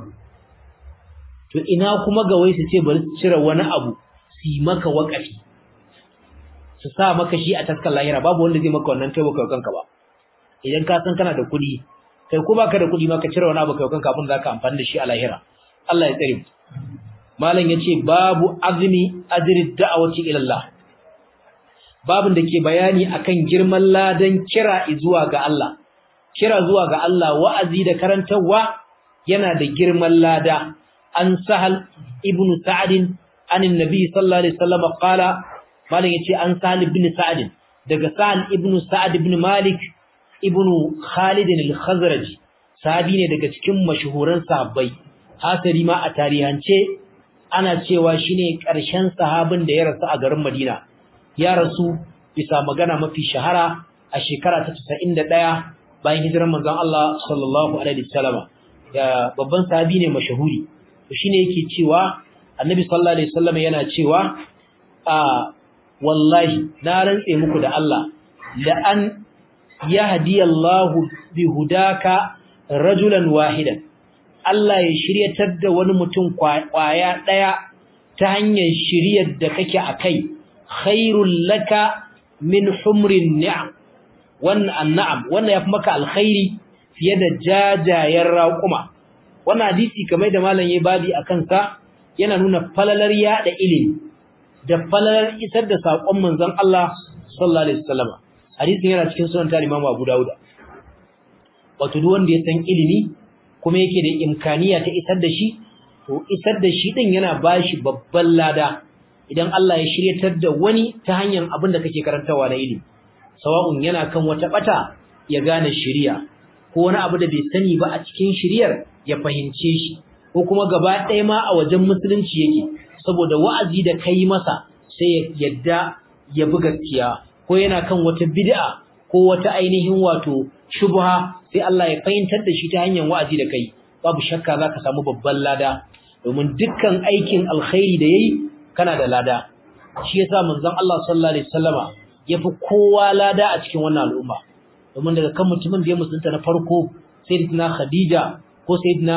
S1: to ina kuma ga wai su ce bari su cire wani abu su yi maka wakafi su sa maka shi a taskar lahira babu wanda zai maka wannan kai baka kanka ba idan ka san kana da kuɗi kai ko baka da kuɗi ma ka cire wani abu kai kanka abin zaka amfani da shi a lahira Allah ya tsare mu malam yace babu azmi ajri da'awati ila Allah babin da ke bayani akan girman ladan kira zuwa ga Allah kira zuwa ga Allah wa'azi da karantawa yana da girman lada an sahal ibnu sa'd an annabi sallallahu alaihi wasallam qala malam yace an sahal ibn sa'd daga sahal ibnu sa'd ibn malik ibnu khalid al-khazraji sahabi ne daga cikin mashuhuran sahabbai hasari ma a tarihance ana cewa shine ƙarshen sahabin da ya rasu a garin Madina ya rasu bisa magana mafi shahara a shekara ta 91 bayan hijirar manzon Allah sallallahu alaihi wasallam ya babban sahabi ne mashahuri to shine yake cewa annabi sallallahu alaihi wasallam yana cewa a wallahi na rantse muku da Allah la an yahdiyallahu bihudaka rajulan wahidan Allah ya shiryatar da wani mutum kwaya daya ta hanyar shiryar da kake akai khairul laka min humrin ni'am wannan an'am wannan yafi maka alkhairi fiye da jajayen raƙuma wannan hadisi kamar da malam yayi babi akan sa yana nuna falalar yada ilimi da falalar isar da sakon manzon Allah sallallahu alaihi wasallam hadisin yana cikin sunan ta Imam Abu Dawud wato duk wanda ya san ilimi kuma yake da imkaniya ta isar da shi to isar da shi din yana bashi babban lada idan Allah ya shiryatar da wani ta hanyar abin da kake karantawa na ilimi sawa'un yana kan wata bata ya gane shiriya ko wani abu da bai sani ba a cikin shiriyar ya fahimce shi ko kuma gaba ɗaya ma a wajen musulunci yake saboda wa'azi da kai masa sai ya yadda ya bi gaskiya ko yana kan wata bid'a ko wata ainihin wato shubha sai Allah ya fahimtar da shi ta hanyar wa'azi da kai babu shakka zaka samu babban lada domin dukkan aikin alkhairi da yayi kana da lada shi yasa manzon Allah sallallahu alaihi wasallama yafi kowa lada a cikin wannan al'umma domin daga kan mutumin da ya musulunta na farko sayyidina Khadija ko sayyidina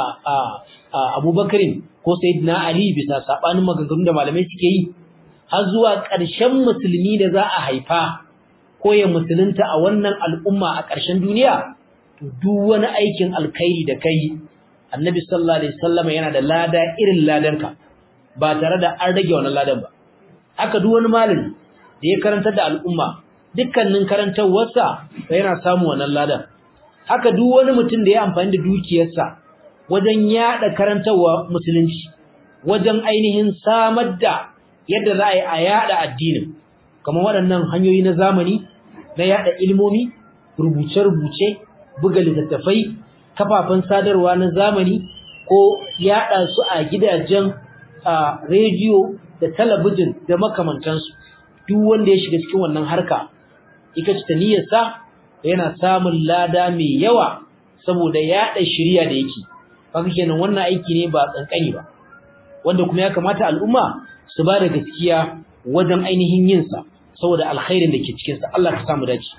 S1: Abubakar ko sayyidina Ali bisa sabanin maganganun da malamai suke yi har zuwa ƙarshen musulmi da za a haifa ko ya musulunta a wannan al'umma a ƙarshen duniya to duk wani aikin alkhairi da kai Annabi sallallahu alaihi wasallam yana da lada irin ladanka ba tare da an rage wannan ladan ba haka duk wani malami da ya karantar da al'umma dukkanin karantawarsa yana samu wannan ladan haka duk wani mutum da ya amfani da dukiyarsa wajen yada karantawa musulunci wajen ainihin samar da yadda za a yi a yada addinin kamar waɗannan hanyoyi na zamani na yada ilmomi rubuce-rubuce buga littattafai kafafen sadarwa na zamani ko yada su a gidajen rediyo da talabijin da makamantansu duk wanda ya shiga cikin wannan harka ita ce niyyarsa yana samun lada mai yawa saboda yaɗa shirya da yake kaga kenan wannan aiki ne ba kankani ba wanda kuma ya kamata al'umma su ba da gaskiya wajen ainihin yin sa saboda alkhairin da ke cikin sa Allah ka samu dace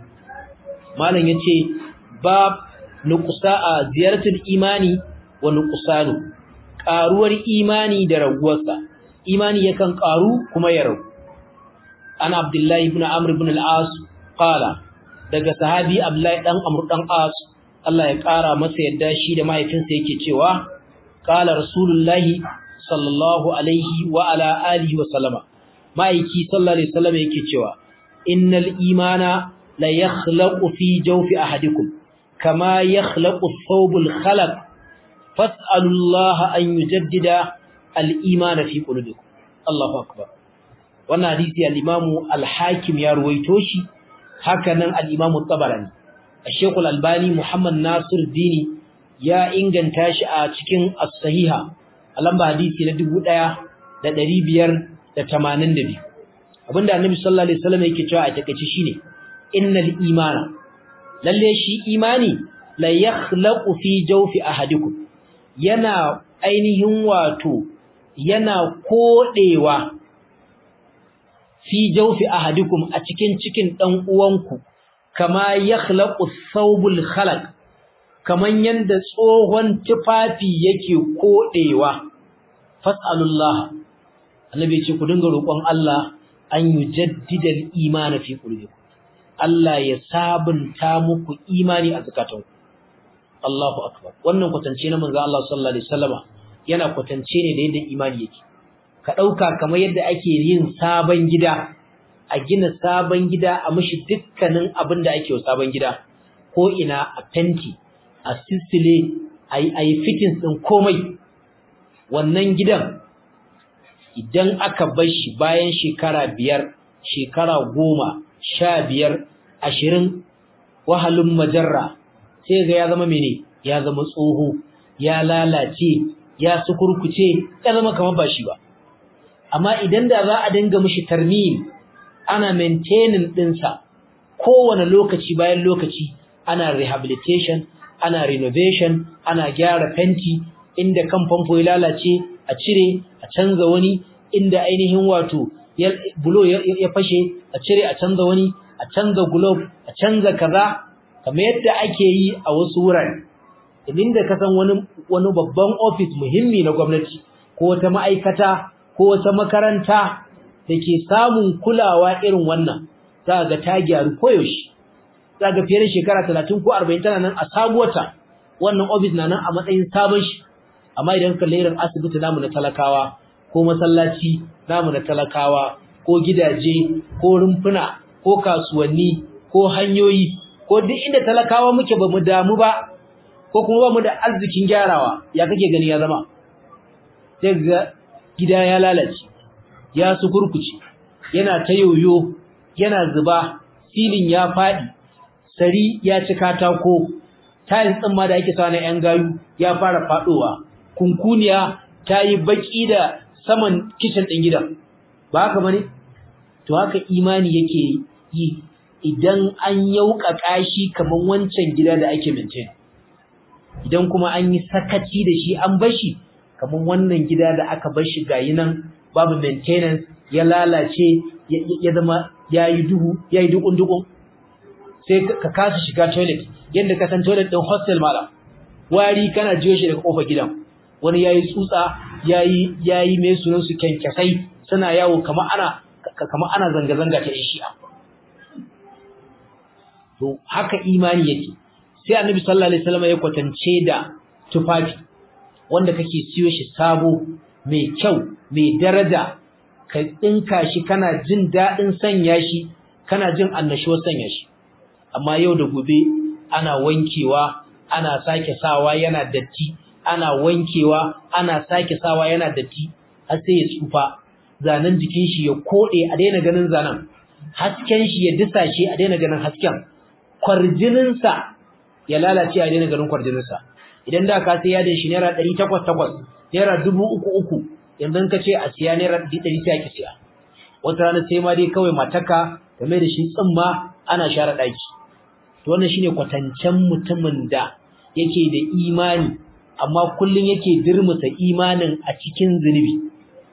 S1: malam yace bab nuqsa a ziyaratul imani wa nuqsanu karuwar imani da raguwarsa imani yakan karu kuma ya ragu ana abdullahi ibn amr ibn al-as qala daga sahabi abdullahi dan amr dan as Allah ya kara masa yadda shi da mahaifinsa yake cewa qala rasulullahi sallallahu alaihi wa ala alihi wa sallama maiki sallallahu alaihi wasallam yake cewa innal imana la yakhlaqu fi jawfi ahadikum kama yakhlaqu thawbul khalaq fas'alullaha an yujaddida al-imana fi qulubikum Allahu akbar wannan hadisi al-Imam al-Hakim ya ruwaito shi haka nan al-Imam at-Tabarani Sheikh al-Albani Muhammad Nasir Dini ya inganta shi a cikin as-Sahiha a lamba hadisi na 1582 abinda Annabi sallallahu alaihi wasallam yake cewa a takeice shine innal imana lalle shi imani la yakhlaqu fi jawfi ahadikum yana ainihin wato yana kodewa fi jawfi ahadikum a cikin cikin dan uwanku kama yakhlaqu thawbul khalaq kaman yanda tsohon tufafi yake kodewa fasalullah annabi ce ku dinga roƙon Allah an yujaddida al-iman fi qulubikum Allah ya sabunta muku imani a zakatanku Allahu akbar wannan kwatance na manzo Allah sallallahu alaihi wasallama yana kwatance ne da yadda imani yake ka dauka kamar yadda ake yin sabon gida a gina sabon gida a mishi dukkanin abin da ake wa sabon gida ko ina a fenti a sisile ayi ayi fittings din komai wannan gidan idan aka bar shi bayan shekara biyar shekara goma sha biyar ashirin wahalin majarra sai ga ya zama mene ya zama tsoho ya lalace ya sukurkuce ya zama kamar ba shi ba amma idan da za a dinga mishi tarmim ana maintaining dinsa kowane lokaci bayan lokaci ana rehabilitation ana renovation ana gyara fenti inda kan famfo ya lalace a cire a canza wani inda ainihin wato bulo ya fashe a cire a canza wani a canza globe a canza kaza kamar yadda ake yi a wasu wurare inda ka san wani wani babban office muhimmi na gwamnati ko wata ma'aikata ko wata makaranta da ke samun kulawa irin wannan za ga ta gyaru koyaushe za ga fiye da shekara talatin ko arba'in tana nan a sabuwata wannan ofis na nan a matsayin sabon shi amma idan ka irin asibiti namu na talakawa ko masallaci namu na talakawa ko gidaje ko rumfuna ko kasuwanni ko hanyoyi ko duk inda talakawa muke ba mu damu ba ko kuma ba mu da arzikin gyarawa ya kake gani ya zama sai ga gida ya lalace ya sukurkuce yana ta yoyo yana zuba silin ya fadi sari ya ci katako tiles din ma da ake sawa na yan gayu ya fara fadowa kunkuniya ta yi baki da saman kitchen din gidan ba haka bane to haka imani yake yi idan an yauka kashi kaman wancan gida da ake maintain idan kuma an yi sakaci da shi an bashi kaman wannan gida da aka bar shi gayi nan babu maintenance ya lalace ya zama yayi duhu yayi dukun dukun sai ka kasa shiga toilet yanda ka san toilet din hostel malam wari kana jiyo shi daga kofar gidan wani yayi tsutsa yayi yayi mai sunan su kenkesai suna yawo kamar ana kamar ana zanga zanga ta shi'a to haka imani yake sai annabi sallallahu alaihi wasallam ya kwatance da tufafi wanda kake siyo shi sabo mai kyau mai daraja ka dinka shi kana jin dadin sanya shi kana jin annashuwar sanya shi amma yau da gobe ana wankewa ana sake sawa yana datti ana wankewa ana sake sawa yana datti har sai ya tsufa zanen jikin shi ya kode a daina ganin zanen hasken shi ya disa shi a daina ganin hasken kwarjinin sa ya lalace a daina ganin kwarjinin sa idan da ka sai yadin shi naira 800 naira 3000 yanzu ka ce a siya naira 100 sai ki siya wata rana sai ma dai kawai mataka game da shi tsimma ana share daki to wannan shine kwatancen mutumin da yake da imani amma kullun yake dirmusa imanin a cikin zunubi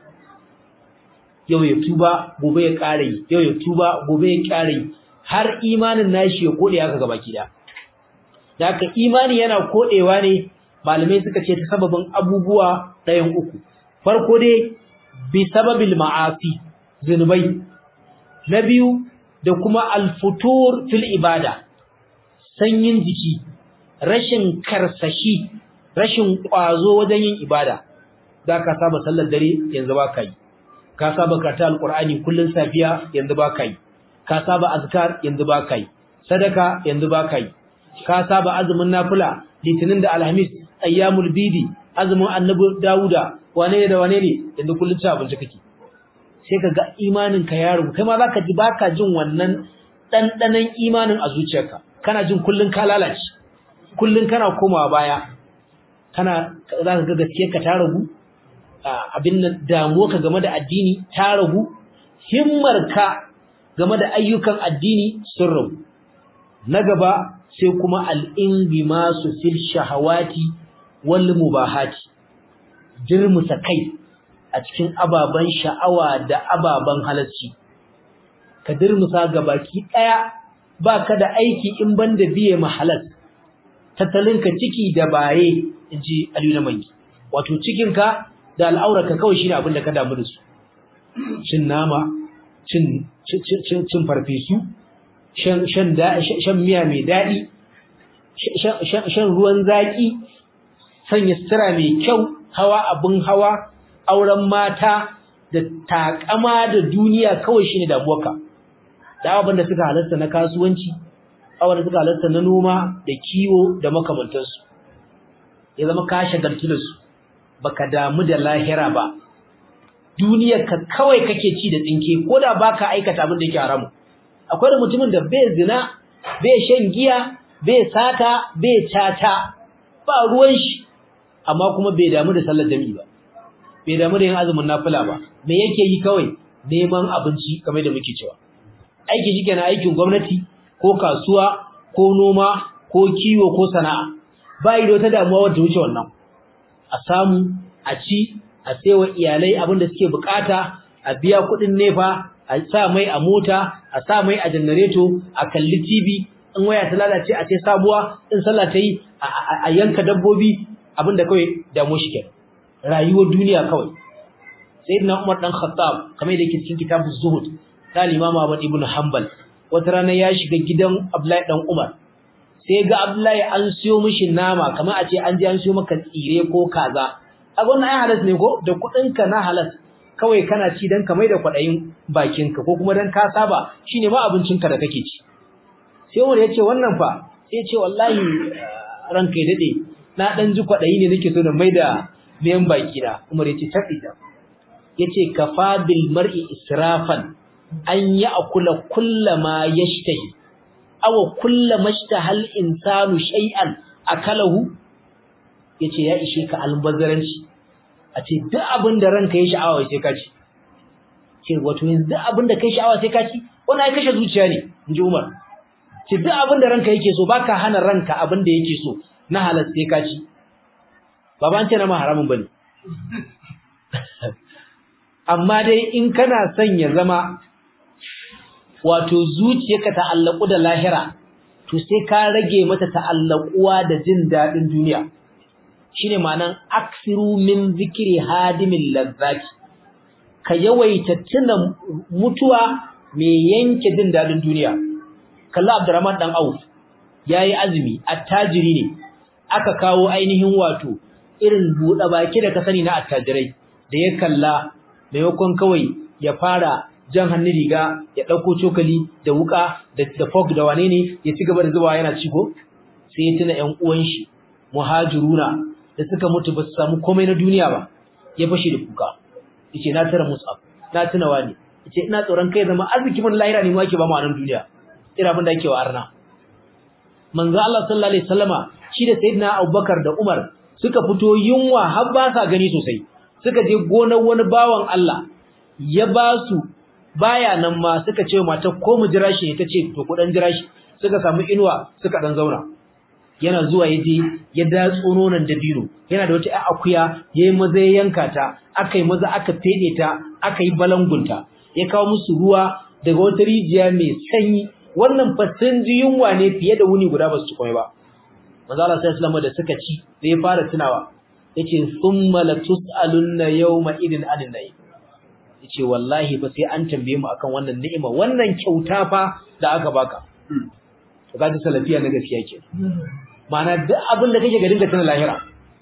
S1: yau ya tuba gobe ya kare yau ya tuba gobe ya kare har imanin nashi ya kode haka gaba kida da haka imani yana kodewa ne malamai suka ce ta sababin abubuwa ɗayan uku farko dai bi sababil ma'asi zunubai na biyu da kuma alfutur fil ibada sanyin jiki rashin karsashi rashin kwazo wajen yin ibada da ka saba sallar dare yanzu ba ka yi ka saba karanta alqur'ani kullun safiya yanzu ba ka yi ka saba azkar yanzu ba ka yi sadaka yanzu ba ka yi ka saba azumin nafila litinin da alhamis ayyamul bidi azumin annabi dauda wane ne da wane ne yanzu kullun ci abinci kake sai ka ga imanin ka ya rubu kai ma zaka ji baka jin wannan dandanan imanin a zuciyarka kana jin kullun ka lalace kullun kana komawa baya kana zaka ga gaskiyar ka ta ragu abin nan damuwa ka game da addini ta ragu himmar ka game da ayyukan addini sun ragu na gaba sai kuma al-inbimasu fil shahawati wal mubahati jirmusa kai a cikin ababen sha'awa da ababen halarci ka dirmusa ga baki daya baka da aiki in banda biye mahalat tattalinka ciki da baye inji Aliyu na mangi wato cikinka da al'aurarka kawai shine abin da ka damu da su cin nama cin cin cin farfesu shan shan da shan miya mai dadi shan ruwan zaki sanya sutura mai kyau hawa abin hawa auren mata da takama da duniya kawai shine damuwarka da abin da suka halarta na kasuwanci abin da suka halarta na noma da kiwo da makamantansu ya zama ka shagaltu da su baka damu da lahira ba duniyar ka kawai kake ci da tsinke ko da baka aikata abin da yake haramu akwai da mutumin da bai zina bai shan giya bai sata bai tata ba ruwan shi amma kuma bai damu da sallar jami'i ba bai damu da yin azumin nafila ba me yake yi kawai neman abinci kamar da muke cewa aiki shi kenan aikin gwamnati ko kasuwa ko noma ko kiwo ko sana'a ba yi da wata damuwa wadda wuce wannan a samu a ci a saiwa iyalai abin da suke bukata a biya kuɗin nefa a sa mai a mota a sa mai a janareto a kalli TV in waya ta lalace a ce sabuwa in sallah ta yi a yanka dabbobi abinda kawai damu shi kenan rayuwar duniya kawai sayyidina Umar dan Khattab kamar yadda yake cikin kitabuz zuhud ta Imam Ahmad ibn Hanbal wata rana ya shiga gidan Abdullahi dan Umar sai ga Abdullahi an siyo mishi nama kamar a ce an je an siyo maka tsire ko kaza a wannan ai halas ne ko da kudin ka na halas kawai kana ci dan kamar da kwadayin bakinka ko kuma dan ka saba shine ma abincinka da kake ci sai Umar ya ce wannan fa sai ce wallahi ranka ya dade na dan ji kwadayi ne nake so na maida miyan baki na Umar ya ce tabida yace kafa bil mar'i israfan an ya'kula kullama yashtahi aw kullama ishtahal insanu shay'an akalahu yace ya ishe ka albazaranci a ce duk abin da ranka ya sha'awa sai ka ci ce wato yanzu duk abin da kai sha'awa sai ka ci wannan ai kashe zuciya ne inji Umar ce duk abin da ranka yake so baka hana ranka abin da yake so na halal sai ka ci ba ban ce na ma haramun bane amma dai in kana son ya zama wato zuciyarka ta'allaku da lahira to sai ka rage mata ta'allakuwa da jin dadin duniya shine ma'anan aksiru min zikri hadimin lazzati ka yawaita tuna mutuwa mai yanke jin dadin duniya kalla Abdurrahman dan Auf yayi azumi attajiri ne aka kawo ainihin wato irin buɗe baki da ka sani na attajirai da ya kalla maimakon kawai ya fara jan hannun riga ya ɗauko cokali da wuka da da fork da wane ne ya ci gaba da zubawa yana ciko sai ya tuna ƴan uwan shi muhajiruna da suka mutu ba su samu komai na duniya ba ya fashe da kuka yace na tara musab na tuna wani yace ina tsoron kai zama arziki mun lahira ne mu ake ba mu a nan duniya ira abin da ake wa arna manzo Allah sallallahu alaihi wasallama shi da sayyidina Abubakar da Umar suka fito yunwa har ba sa gani sosai suka je gonar wani bawan Allah ya ba su baya nan ma suka ce mata ko mu jira shi ta ce to ku dan jira shi suka samu inuwa suka dan zauna yana zuwa yaje ya datso nonon dabino yana da wata akuya yayi maza ya yanka ta akai maza aka fede ta akai balangunta ya kawo musu ruwa daga wata rijiya mai sanyi wannan fa sun ji yunwa ne fiye da wuni guda ba su ci komai ba manzo Allah sallallahu da suka ci sai ya fara tunawa yace thumma la tusalunna yawma idin anin nayi yace wallahi ba sai an tambaye mu akan wannan ni'ima wannan kyauta fa da aka baka to kaji salafiya na gaskiya ke ma'ana duk abin da kake ga dinga tana lahira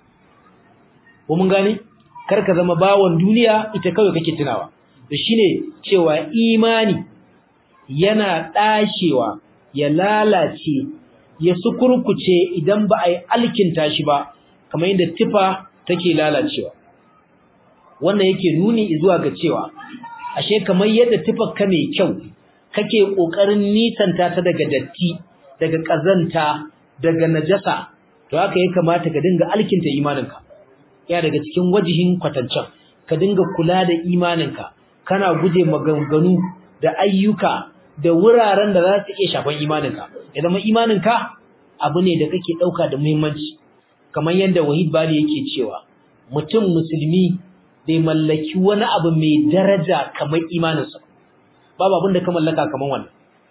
S1: ko mun gane kar ka zama bawon duniya ita kawai kake tunawa to shine cewa imani yana dashewa ya lalace ya sukurkuce idan ba a yi alkinta shi ba kamar yadda tifa take lalacewa wannan yake nuni zuwa ga cewa ashe kamar yadda tifar ka mai kyau kake kokarin nisanta ta daga datti daga kazanta daga najasa to haka ya kamata ka dinga alkinta imaninka ya daga cikin wajihin kwatancan ka dinga kula da imaninka kana guje maganganu da ayyuka da wuraren da za su iya shafan imaninka ya zama imaninka abu ne da kake ɗauka da muhimmanci kamar yadda wahid bali yake cewa mutum musulmi bai mallaki wani abu mai daraja kamar imaninsa babu abin da ka mallaka kamar wannan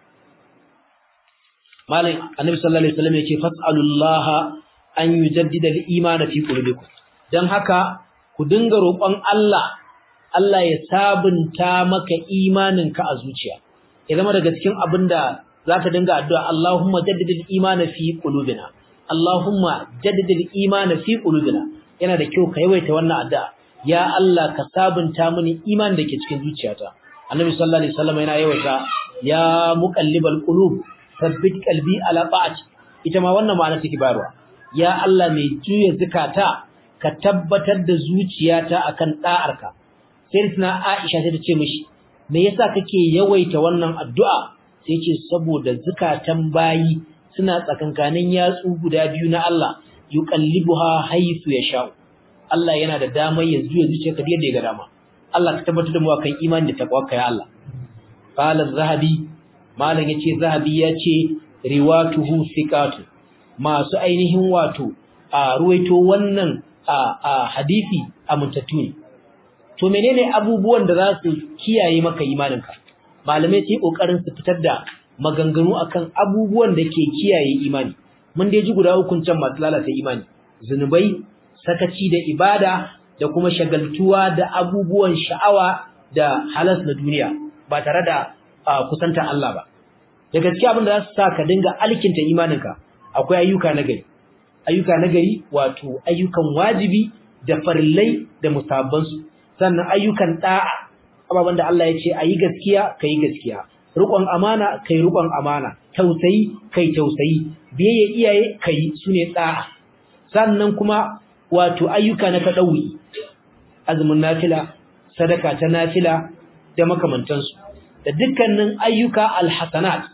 S1: malam annabi sallallahu alaihi wasallam yake fas'alullaha an yujaddida al-iman fi qulubikum dan haka ku dinga roƙon Allah Allah ya sabunta maka imaninka a zuciya ya zama daga cikin abinda zaka dinga addu'a Allahumma jaddidil imana fi qulubina Allahumma jaddidil imana fi qulubina yana da kyau ka yawaita wannan addu'a ya Allah ka sabunta mini iman da ke cikin zuciyata Annabi sallallahu alaihi wasallam yana yawaita ya muqallibal qulub thabbit qalbi ala ta'ati ita ma wannan ma'ana take bayarwa ya Allah mai juya zakata ka tabbatar da zuciyata akan da'arka sai tana Aisha ta ce mishi me yasa kake yawaita wannan addu'a sai ce saboda zakatan bayi suna tsakankanin yatsu guda biyu na Allah yuqallibuha haythu yasha Allah yana da damar ya zuya zuciyarka da yadda ya ga dama Allah ka tabbatar da mu akan imani da taqwa ya Allah qala zahabi malam yace zahabi yace riwatuhu thiqatu masu ainihin wato a ruwaito wannan a a hadisi amintattu ne to menene abubuwan da za su kiyaye maka imaninka malamai su yi kokarin su fitar da maganganu akan abubuwan da ke kiyaye imani mun dai ji guda hukun can masu lalata imani zunubai sakaci da ibada da kuma shagaltuwa da abubuwan sha'awa da halas na duniya ba tare da kusanta Allah ba da gaskiya abin da za su sa ka dinga alkinta imaninka akwai ayyuka na gari ayyuka na gari wato ayyukan wajibi da farillai da musabbansu sannan ayyukan da'a ababen da Allah ya ce ayi gaskiya kai gaskiya riƙon amana kai riƙon amana tausayi kai tausayi biyayya iyaye kai sune da'a sannan kuma wato ayyuka na tadawi azumin nafila sadaka ta nafila da makamantansu da dukkanin ayyuka alhasanat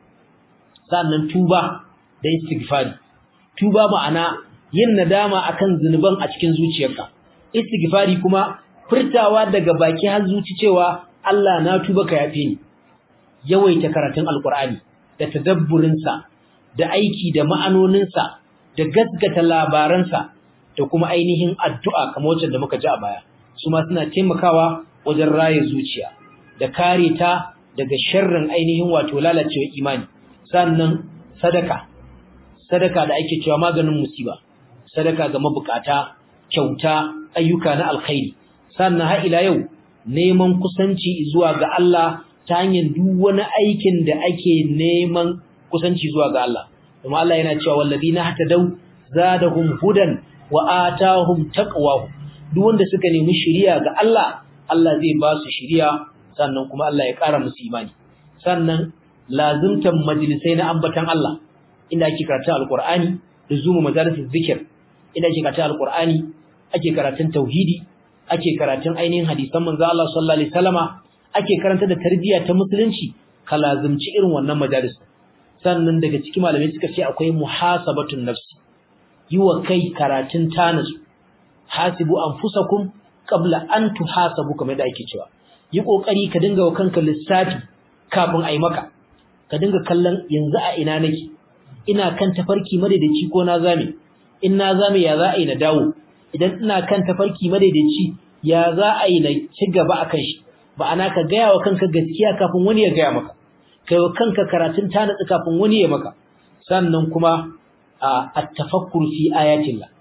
S1: sannan tuba da istighfari tuba ma'ana yin nadama akan zunuban a cikin zuciyarka istighfari kuma furtawa daga baki har zuci cewa Allah na tuba ka yafe ni yawaita karatun alqur'ani da tadabburin sa da aiki da ma'anonin sa da gaskata labaran sa da kuma ainihin addu'a kamar wacce da muka ji a baya su ma suna taimakawa wajen raye zuciya da kare ta daga sharrin ainihin wato lalacewa imani sannan sadaka sadaka da ake cewa maganin musiba sadaka ga mabukata kyauta ayyuka na alkhairi sannan har ila yau neman kusanci zuwa ga Allah ta hanyar duk wani aikin da ake neman kusanci zuwa ga Allah kuma Allah yana cewa walladina hatadau zadahum hudan wa atahum taqwa duk wanda suka nemi shiriya ga Allah Allah zai ba su shiriya sannan kuma Allah ya ƙara musu imani sannan lazimtan majalisai na ambatan Allah inda ake karatun alqur'ani da zuma majalisul zikir inda ake karatun alqur'ani ake karatun tauhidi ake karatun ainihin hadisan manzo Allah sallallahu alaihi wasallama ake karanta da tarbiyya ta musulunci ka lazimci irin wannan majalis sannan daga cikin malamai suka ce akwai muhasabatun nafsi yiwa kai karatun tanasu hasibu anfusakum qabla an tuhasabu kamar da ake cewa yi kokari ka dinga wa kanka lissafi kafin ai maka ka dinga kallon yanzu a ina nake ina kan tafarki madaidaici ko na zame in na zame ya za a yi na dawo idan ina kan tafarki madaidaici ya za a yi na ci gaba akan shi ba ana ka gaya wa kanka gaskiya kafin wani ya gaya maka kai wa kanka karatun tanatsi kafin wani ya maka sannan kuma at-tafakkur fi ayatillah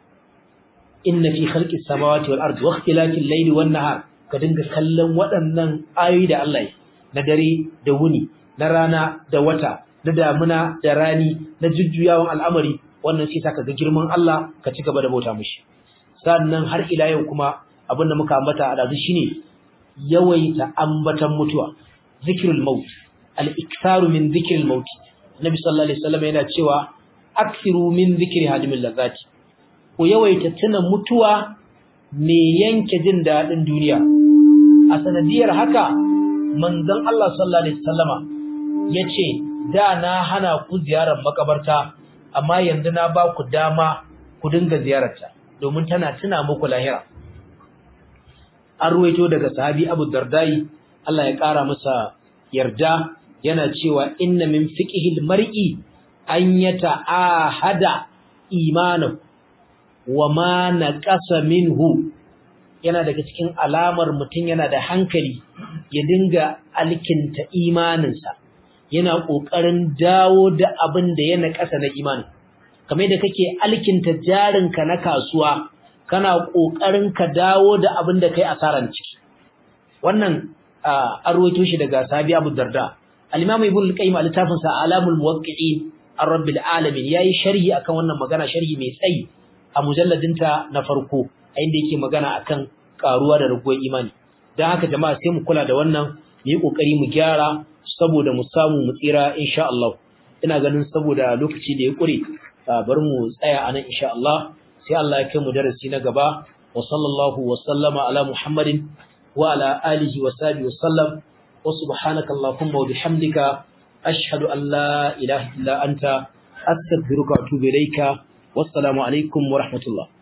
S1: inna fi khalqis samawati wal ardi wa ikhtilafil layli wan nahar ka dinga kallon waɗannan ayoyi da Allah ya na dare da wuni na rana da wata na damuna da rani na jujjuyawan al'amari wannan sai saka ga girman Allah ka ci gaba da bauta mishi sannan har ila yau kuma abinda muka ambata a dazu shine yawaita ambatan mutuwa zikrul maut al-iktharu min zikril maut nabi sallallahu alaihi wasallam yana cewa akthiru min zikri hadimil lazati ku yawaita tuna mutuwa me yanke jin dadin duniya a sanadiyar haka manzon Allah sallallahu alaihi wasallama yace da na hana ku ziyarar makabarta amma yanzu na ba ku dama ku dinga ziyararta domin tana tuna muku lahira an ruwaito daga sahabi Abu Dardai Allah ya kara masa yarda yana cewa inna min fiqhil mar'i an yata'ahada imanahu wa ma naqasa minhu yana daga cikin alamar mutum yana da hankali ya dinga alkinta imaninsa yana kokarin dawo da abin da ya naƙasa na imani kamar da kake alkinta jarinka na kasuwa kana kokarin ka dawo da abin da kai asaran ciki wannan an rawaito shi daga sahabi Abu Darda al-Imam Ibn al-Qayyim al-Tafsir sa Alamul Muwaqqi'in ar-Rabbil Alamin yayi sharhi akan wannan magana sharhi mai tsayi a mujalladinta na farko a inda yake magana akan karuwa da raguwar imani dan haka jama'a sai mu kula da wannan mu yi kokari mu gyara saboda mu samu mu tsira insha Allah ina ganin saboda lokaci da ya kure bari mu tsaya anan insha Allah sai Allah ya kai mu darasi na gaba wa sallallahu wa sallama ala Muhammadin wa ala alihi wa sahbihi wa sallam wa subhanaka allahumma wa bihamdika ashhadu an la ilaha illa anta astaghfiruka wa atubu ilayka wassalamu alaikum wa rahmatullah